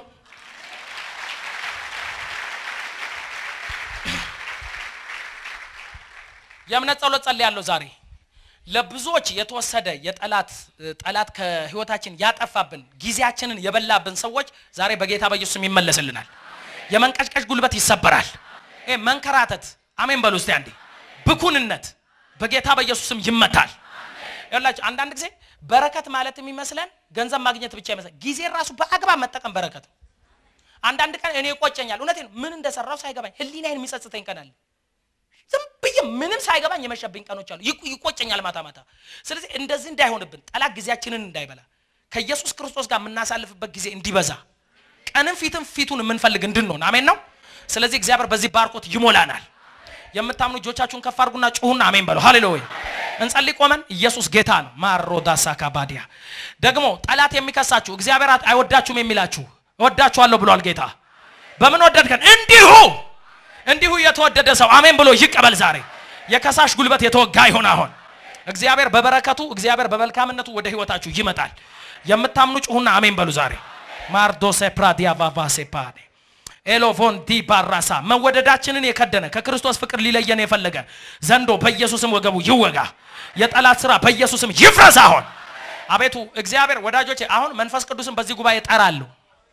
የእምነት ጸሎት ጸልያለሁ ዛሬ ለብዙዎች የተወሰደ የጠላት ጠላት ከህይወታችን ያጠፋብን ጊዜያችንን የበላብን ሰዎች ዛሬ በጌታ በኢየሱስም ይመለስልናል። የመንቀጭቀጭ ጉልበት ይሰበራል። ይሄ መንከራተት አሜን በሉ እስቲ አንዴ። ብኩንነት በጌታ በኢየሱስም ይመታል። ያላችሁ አንዳንድ ጊዜ በረከት ማለት የሚመስለን ገንዘብ ማግኘት ብቻ ይመስላል። ጊዜ ራሱ በአግባብ መጠቀም በረከት ነው። አንዳንድ ቀን እኔ ይቆጨኛል። እውነቴን ምን እንደሰራው ሳይገባኝ ህሊናዬን የሚጸጽተኝ ቀን አለ። ዝም ብዬ ምንም ሳይገባኝ የመሸብኝ ቀኖች አሉ። ይቆ- ይቆጨኛል ማታ ማታ። ስለዚህ እንደዚህ እንዳይሆንብን ጠላት ጊዜያችንን እንዳይበላ ከኢየሱስ ክርስቶስ ጋር የምናሳልፍበት ጊዜ እንዲበዛ ቀንም ፊትም ፊቱን የምንፈልግ እንድንሆን አሜን ነው። ስለዚህ እግዚአብሔር በዚህ ባርኮት ይሞላናል። የምታምኑ እጆቻችሁን ከፍ አድርጉና ጩሁና አሜን በሉ። ሃሌሉያ እንጸልይ ቆመን። ኢየሱስ ጌታ ነው። ማሮዳሳ ካባዲያ ደግሞ ጠላት የሚከሳችሁ እግዚአብሔር አይወዳችሁም የሚላችሁ እወዳችኋለሁ ብሏል ጌታ። በምን ወደድከን? እንዲሁ እንዲሁ የተወደደ ሰው አሜን ብሎ ይቀበል። ዛሬ የከሳሽ ጉልበት የተወጋ ይሆን። አሁን እግዚአብሔር በበረከቱ እግዚአብሔር በመልካምነቱ ወደ ህይወታችሁ ይመጣል። የምታምኑ ጩሁና አሜን በሉ። ዛሬ ማርዶሴ ፕራዲያ ባባሴ ፓዴ ኤሎቮን ዲ ባራሳ መወደዳችንን የከደነ ከክርስቶስ ፍቅር ሊለየን የፈለገ ዘንዶ በኢየሱስም ወገቡ ይወጋ። የጠላት ስራ በኢየሱስም ይፍረስ። አሁን አቤቱ እግዚአብሔር ወዳጆቼ፣ አሁን መንፈስ ቅዱስን በዚህ ጉባኤ ጠራለሁ።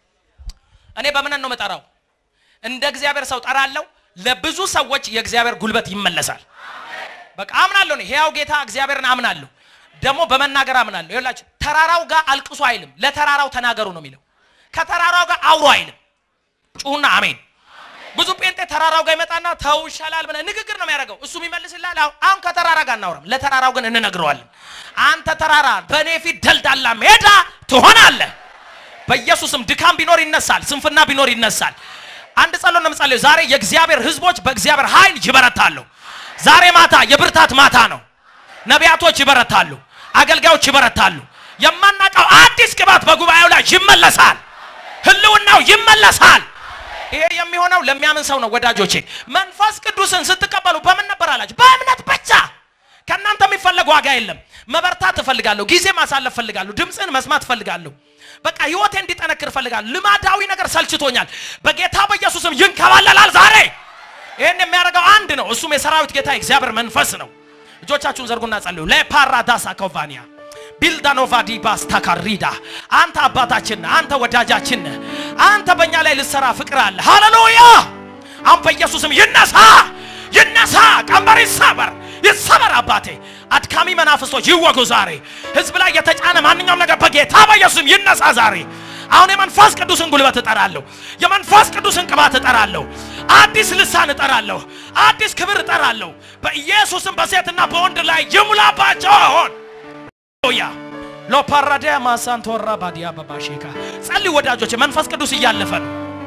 እኔ በምን ነው የምጠራው? እንደ እግዚአብሔር ሰው ጠራለሁ። ለብዙ ሰዎች የእግዚአብሔር ጉልበት ይመለሳል። በቃ አምናለሁ። እኔ ሕያው ጌታ እግዚአብሔርን አምናለሁ። ደግሞ በመናገር አምናለሁ። ይኸውላችሁ ተራራው ጋር አልቅሱ አይልም፣ ለተራራው ተናገሩ ነው የሚለው። ከተራራው ጋር አውሩ አይልም። ጩሁና አሜን። ብዙ ጴንጤ ተራራው ጋር ይመጣና ተው ይሻላል ብለህ ንግግር ነው የሚያደርገው። እሱ ይመልስልሃል። አሁን አሁን ከተራራ ጋር እናውራም፣ ለተራራው ግን እንነግረዋለን። አንተ ተራራ በእኔ ፊት ደልዳላ ሜዳ ትሆናለህ። በኢየሱስም ድካም ቢኖር ይነሳል፣ ስንፍና ቢኖር ይነሳል። አንድ ጸሎት ነው የምጸልየው ዛሬ የእግዚአብሔር ሕዝቦች በእግዚአብሔር ኃይል ይበረታሉ። ዛሬ ማታ የብርታት ማታ ነው። ነቢያቶች ይበረታሉ፣ አገልጋዮች ይበረታሉ። የማናውቀው አዲስ ቅባት በጉባኤው ላይ ይመለሳል፣ ህልውናው ይመለሳል። ይሄ የሚሆነው ለሚያምን ሰው ነው ወዳጆቼ። መንፈስ ቅዱስን ስትቀበሉ በምን ነበር አላችሁ? በእምነት ብቻ። ከእናንተ የሚፈለግ ዋጋ የለም። መበርታት እፈልጋለሁ፣ ጊዜ ማሳለፍ እፈልጋለሁ፣ ድምፅን መስማት እፈልጋለሁ። በቃ ህይወቴ እንዲጠነክር እፈልጋለሁ። ልማዳዊ ነገር ሰልችቶኛል። በጌታ በኢየሱስም ይንከባለላል ዛሬ። ይህን የሚያደርገው አንድ ነው፣ እሱም የሰራዊት ጌታ የእግዚአብሔር መንፈስ ነው። እጆቻችሁን ዘርጉና ጸልዩ። ለፓራዳሳ ኮቫኒያ ቢልዳኖቫ ዲባስ ታካሪዳ አንተ አባታችን ነህ፣ አንተ ወዳጃችን ነህ። አንተ በእኛ ላይ ልሰራ ፍቅር አለ። ሃሌሉያ! አሁን በኢየሱስም ይነሳ፣ ይነሳ፣ ቀንበር ይሰበር፣ ይሰበር። አባቴ አድካሚ መናፍስቶች ይወጉ ዛሬ። ህዝብ ላይ የተጫነ ማንኛውም ነገር በጌታ በኢየሱስም ይነሳ ዛሬ። አሁን የመንፈስ ቅዱስን ጉልበት እጠራለሁ። የመንፈስ ቅዱስን ቅባት እጠራለሁ። አዲስ ልሳን እጠራለሁ። አዲስ ክብር እጠራለሁ። በኢየሱስም በሴትና በወንድ ላይ ይሙላባቸው አሁን ያ ሎፓራዲያ ማሳንቶራ ባዲያ በባሼካ ጸልይ ወዳጆች፣ መንፈስ ቅዱስ እያለፈ ነው።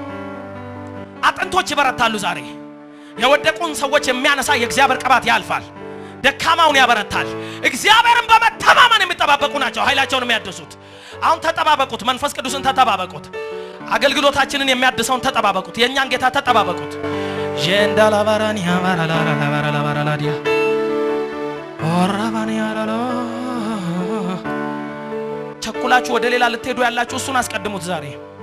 አጥንቶች ይበረታሉ ዛሬ። የወደቁን ሰዎች የሚያነሳ የእግዚአብሔር ቅባት ያልፋል፣ ደካማውን ያበረታል። እግዚአብሔርን በመተማመን የሚጠባበቁ ናቸው ኃይላቸውን የሚያድሱት። አሁን ተጠባበቁት፣ መንፈስ ቅዱስን ተጠባበቁት። አገልግሎታችንን የሚያድሰውን ተጠባበቁት። የእኛን ጌታ ተጠባበቁት። ጀንዳላባራኒያ ባራላራላባራላዲያ ኦራባኒያራላ ቸኩላችሁ ወደ ሌላ ልትሄዱ ያላችሁ እሱን አስቀድሙት ዛሬ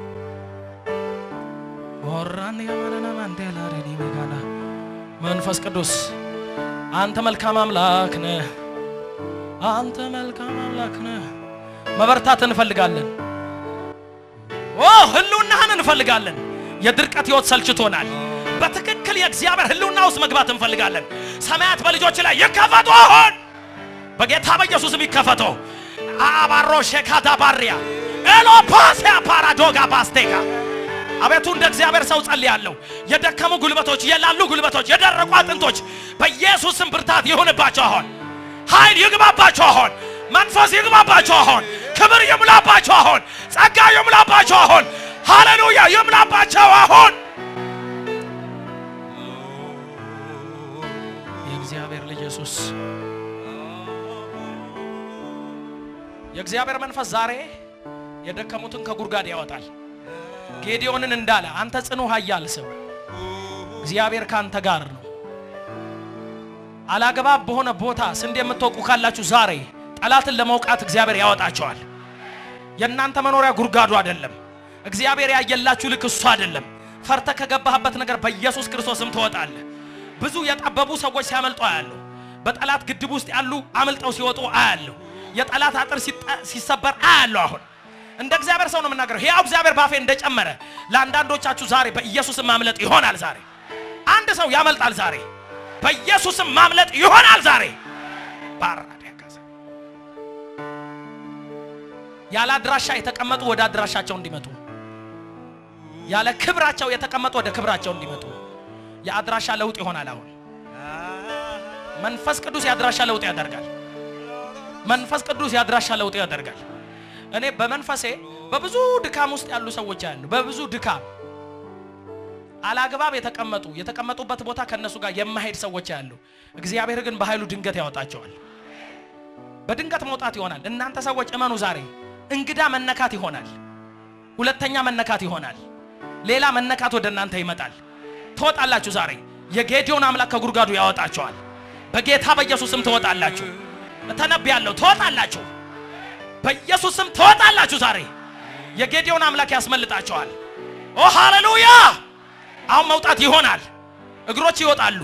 ኦራን ያማናና ማንዴላ ረኒ መጋና መንፈስ ቅዱስ አንተ መልካም አምላክ ነህ። አንተ መልካም አምላክ ነህ። መበርታት እንፈልጋለን። ኦ ህልውናህን እንፈልጋለን። የድርቀት ህይወት ሰልችቶናል። በትክክል የእግዚአብሔር ህልውና ውስጥ መግባት እንፈልጋለን። ሰማያት በልጆች ላይ ይከፈቱ አሁን በጌታ በኢየሱስም ይከፈቱ። አባሮ ሼካዳ ባሪያ ኤሎፓሲያ ፓራዶጋ ባስቴጋ አቤቱ እንደ እግዚአብሔር ሰው ጸልያለሁ። የደከሙ ጉልበቶች፣ የላሉ ጉልበቶች፣ የደረቁ አጥንቶች በኢየሱስም ብርታት ይሁንባቸው አሁን። ኃይል ይግባባቸው አሁን። መንፈስ ይግባባቸው አሁን። ክብር ይሙላባቸው አሁን። ጸጋ ይሙላባቸው አሁን። ሃሌሉያ ይሙላባቸው አሁን። የእግዚአብሔር ልጅ ኢየሱስ የእግዚአብሔር መንፈስ ዛሬ የደከሙትን ከጉድጓድ ያወጣል። ጌዲዮንን እንዳለ አንተ ጽኑ ኃያል ሰው እግዚአብሔር ካንተ ጋር ነው። አላግባብ በሆነ ቦታ ስንዴ የምትወቁ ካላችሁ ዛሬ ጠላትን ለመውቃት እግዚአብሔር ያወጣቸዋል። የእናንተ መኖሪያ ጉድጓዱ አይደለም። እግዚአብሔር ያየላችሁ ልክ እሱ አይደለም። ፈርተ ከገባህበት ነገር በኢየሱስ ክርስቶስም ትወጣለህ። ብዙ የጠበቡ ሰዎች ሲያመልጡ ያለው በጠላት ግድብ ውስጥ ያሉ አምልጠው ሲወጡ አያለሁ። የጠላት አጥር ሲጠ- ሲሰበር አያለሁ። አሁን እንደ እግዚአብሔር ሰው ነው የምናገረው። ሕያው እግዚአብሔር ባፌ እንደጨመረ ለአንዳንዶቻችሁ ዛሬ በኢየሱስም ማምለጥ ይሆናል። ዛሬ አንድ ሰው ያመልጣል። ዛሬ በኢየሱስም ማምለጥ ይሆናል። ዛሬ ባራዲያካሳ ያለ አድራሻ የተቀመጡ ወደ አድራሻቸው እንዲመጡ፣ ያለ ክብራቸው የተቀመጡ ወደ ክብራቸው እንዲመጡ የአድራሻ ለውጥ ይሆናል። አሁን መንፈስ ቅዱስ የአድራሻ ለውጥ ያደርጋል። መንፈስ ቅዱስ የአድራሻ ለውጥ ያደርጋል። እኔ በመንፈሴ በብዙ ድካም ውስጥ ያሉ ሰዎች ያሉ በብዙ ድካም አላግባብ የተቀመጡ የተቀመጡበት ቦታ ከነሱ ጋር የማሄድ ሰዎች ያሉ፣ እግዚአብሔር ግን በኃይሉ ድንገት ያወጣቸዋል። በድንገት መውጣት ይሆናል። እናንተ ሰዎች እመኑ፣ ዛሬ እንግዳ መነካት ይሆናል። ሁለተኛ መነካት ይሆናል። ሌላ መነካት ወደ እናንተ ይመጣል። ትወጣላችሁ። ዛሬ የጌዲዮን አምላክ ከጉድጓዱ ያወጣቸዋል። በጌታ በኢየሱስም ትወጣላችሁ። እተነብያለሁ፣ ትወጣላችሁ። በኢየሱስም ትወጣላችሁ። ዛሬ የጌዲዮን አምላክ ያስመልጣቸዋል። ኦ ሃሌሉያ! አሁን መውጣት ይሆናል። እግሮች ይወጣሉ።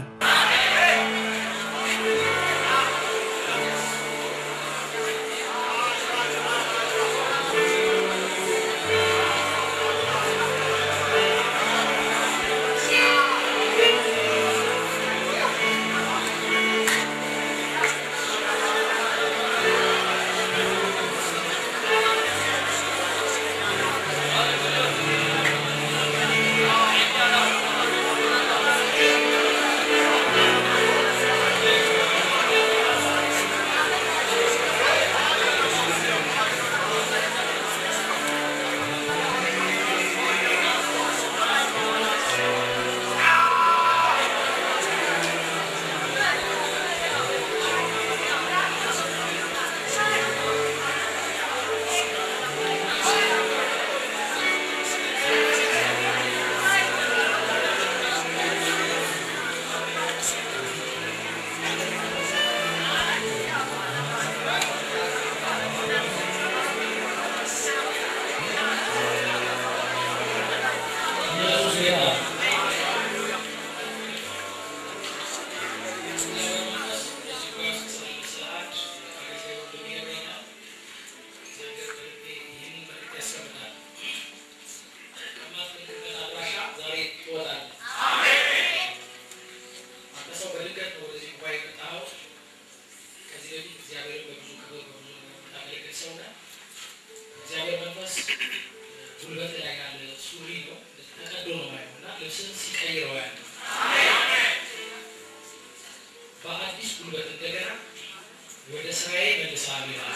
ጉልበት ላይ ያለ ሱሪ ነው ተቀዶ ነው ማየው እና ልብስን ሲቀይረው ያለ በአዲስ ጉልበት እንደገና ወደ ስራዬ መልሳለሁ ይላል።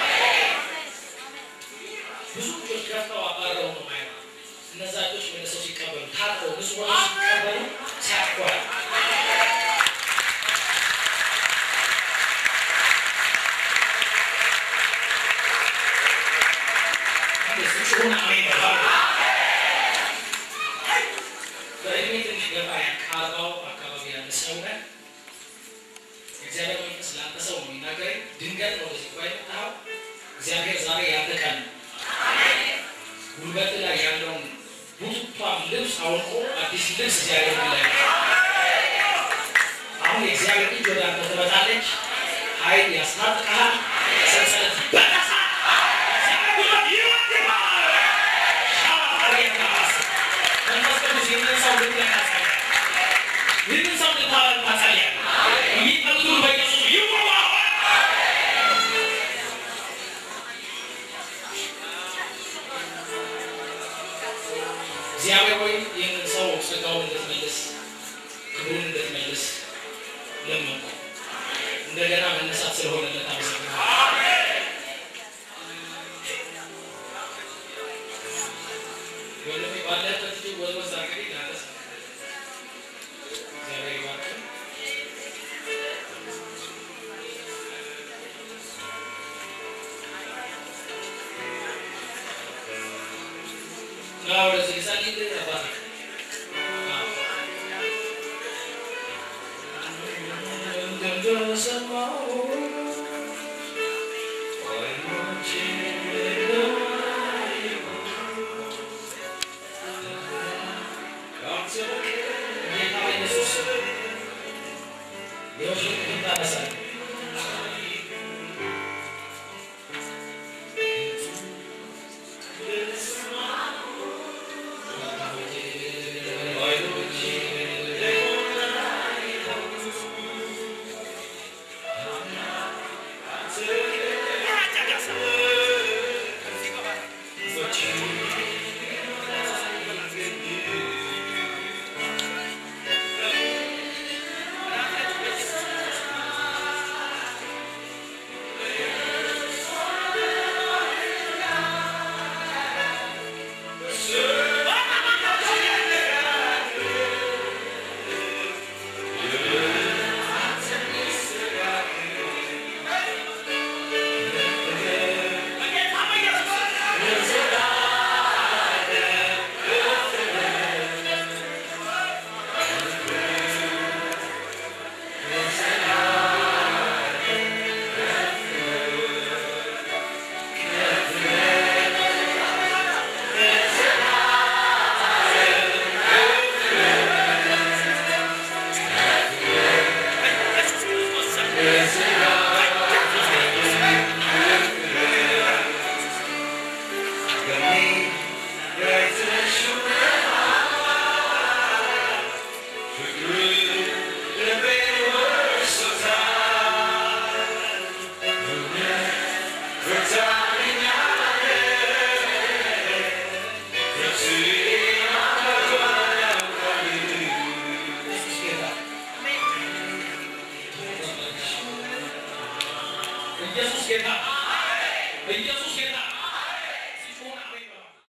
ብዙ እጆች ከፍተው አባረው ነው ማየው። እነዛ እጆች መልሰው ሲቀበሉ ታጥበው ንጹህ ሆነው ሲቀበሉ ሲያኳል ፍጹም አሜን ነው። በእድሜ ትንሽ ገፋ ከአርባው አካባቢ ያለ ሰው ነህ። እግዚአብሔር መንፈስ ለአንተ ሰው ነው የሚናገረኝ። ድንገት ነው ወደዚህ ጉባኤ የመጣኸው። እግዚአብሔር ዛሬ ያንተ ቀን ነው። ጉልበት ላይ ያለውን ቡቱቷን ልብስ አውልቆ አዲስ ልብስ እግዚአብሔር ላይ አሁን የእግዚአብሔር እጅ ወደ አንተ ትመጣለች። ኃይል ያስታጥቅሃል። ሰንሰለት ይበጠሳል። እግዚአብሔር ጉልበት ይወድቃል። ሻባሪያስ መንፈስ ቅዱስ ይህንን ሰው ልትነካ ጸልያለሁ። ይህንን ሰው ልታበረታ ጸልያለሁ። የሚጠሉትን በኢየሱስ ይወጋል። እግዚአብሔር ሆይ ይህንን ሰው ጸጋውን እንድትመልስ ክብሩን እንድትመልስ ለመንኩ። እንደገና መነሳት ስለሆነለት አመሰግናለሁ። ወንድሜ ባለህበት እጅግ ወዝወዝ አድርገህ ላነሳ እግዚአብሔር ይባርክህ። አዎ፣ ወደዚህ ልጸልይልህ አባቴ። አዎ። እንደሰማሁ ዓይኖቼ ጌታ ኢየሱስ የውሸት ታነሳለህ። ኢየሱስ ጌታ ኢየሱስ ጌታ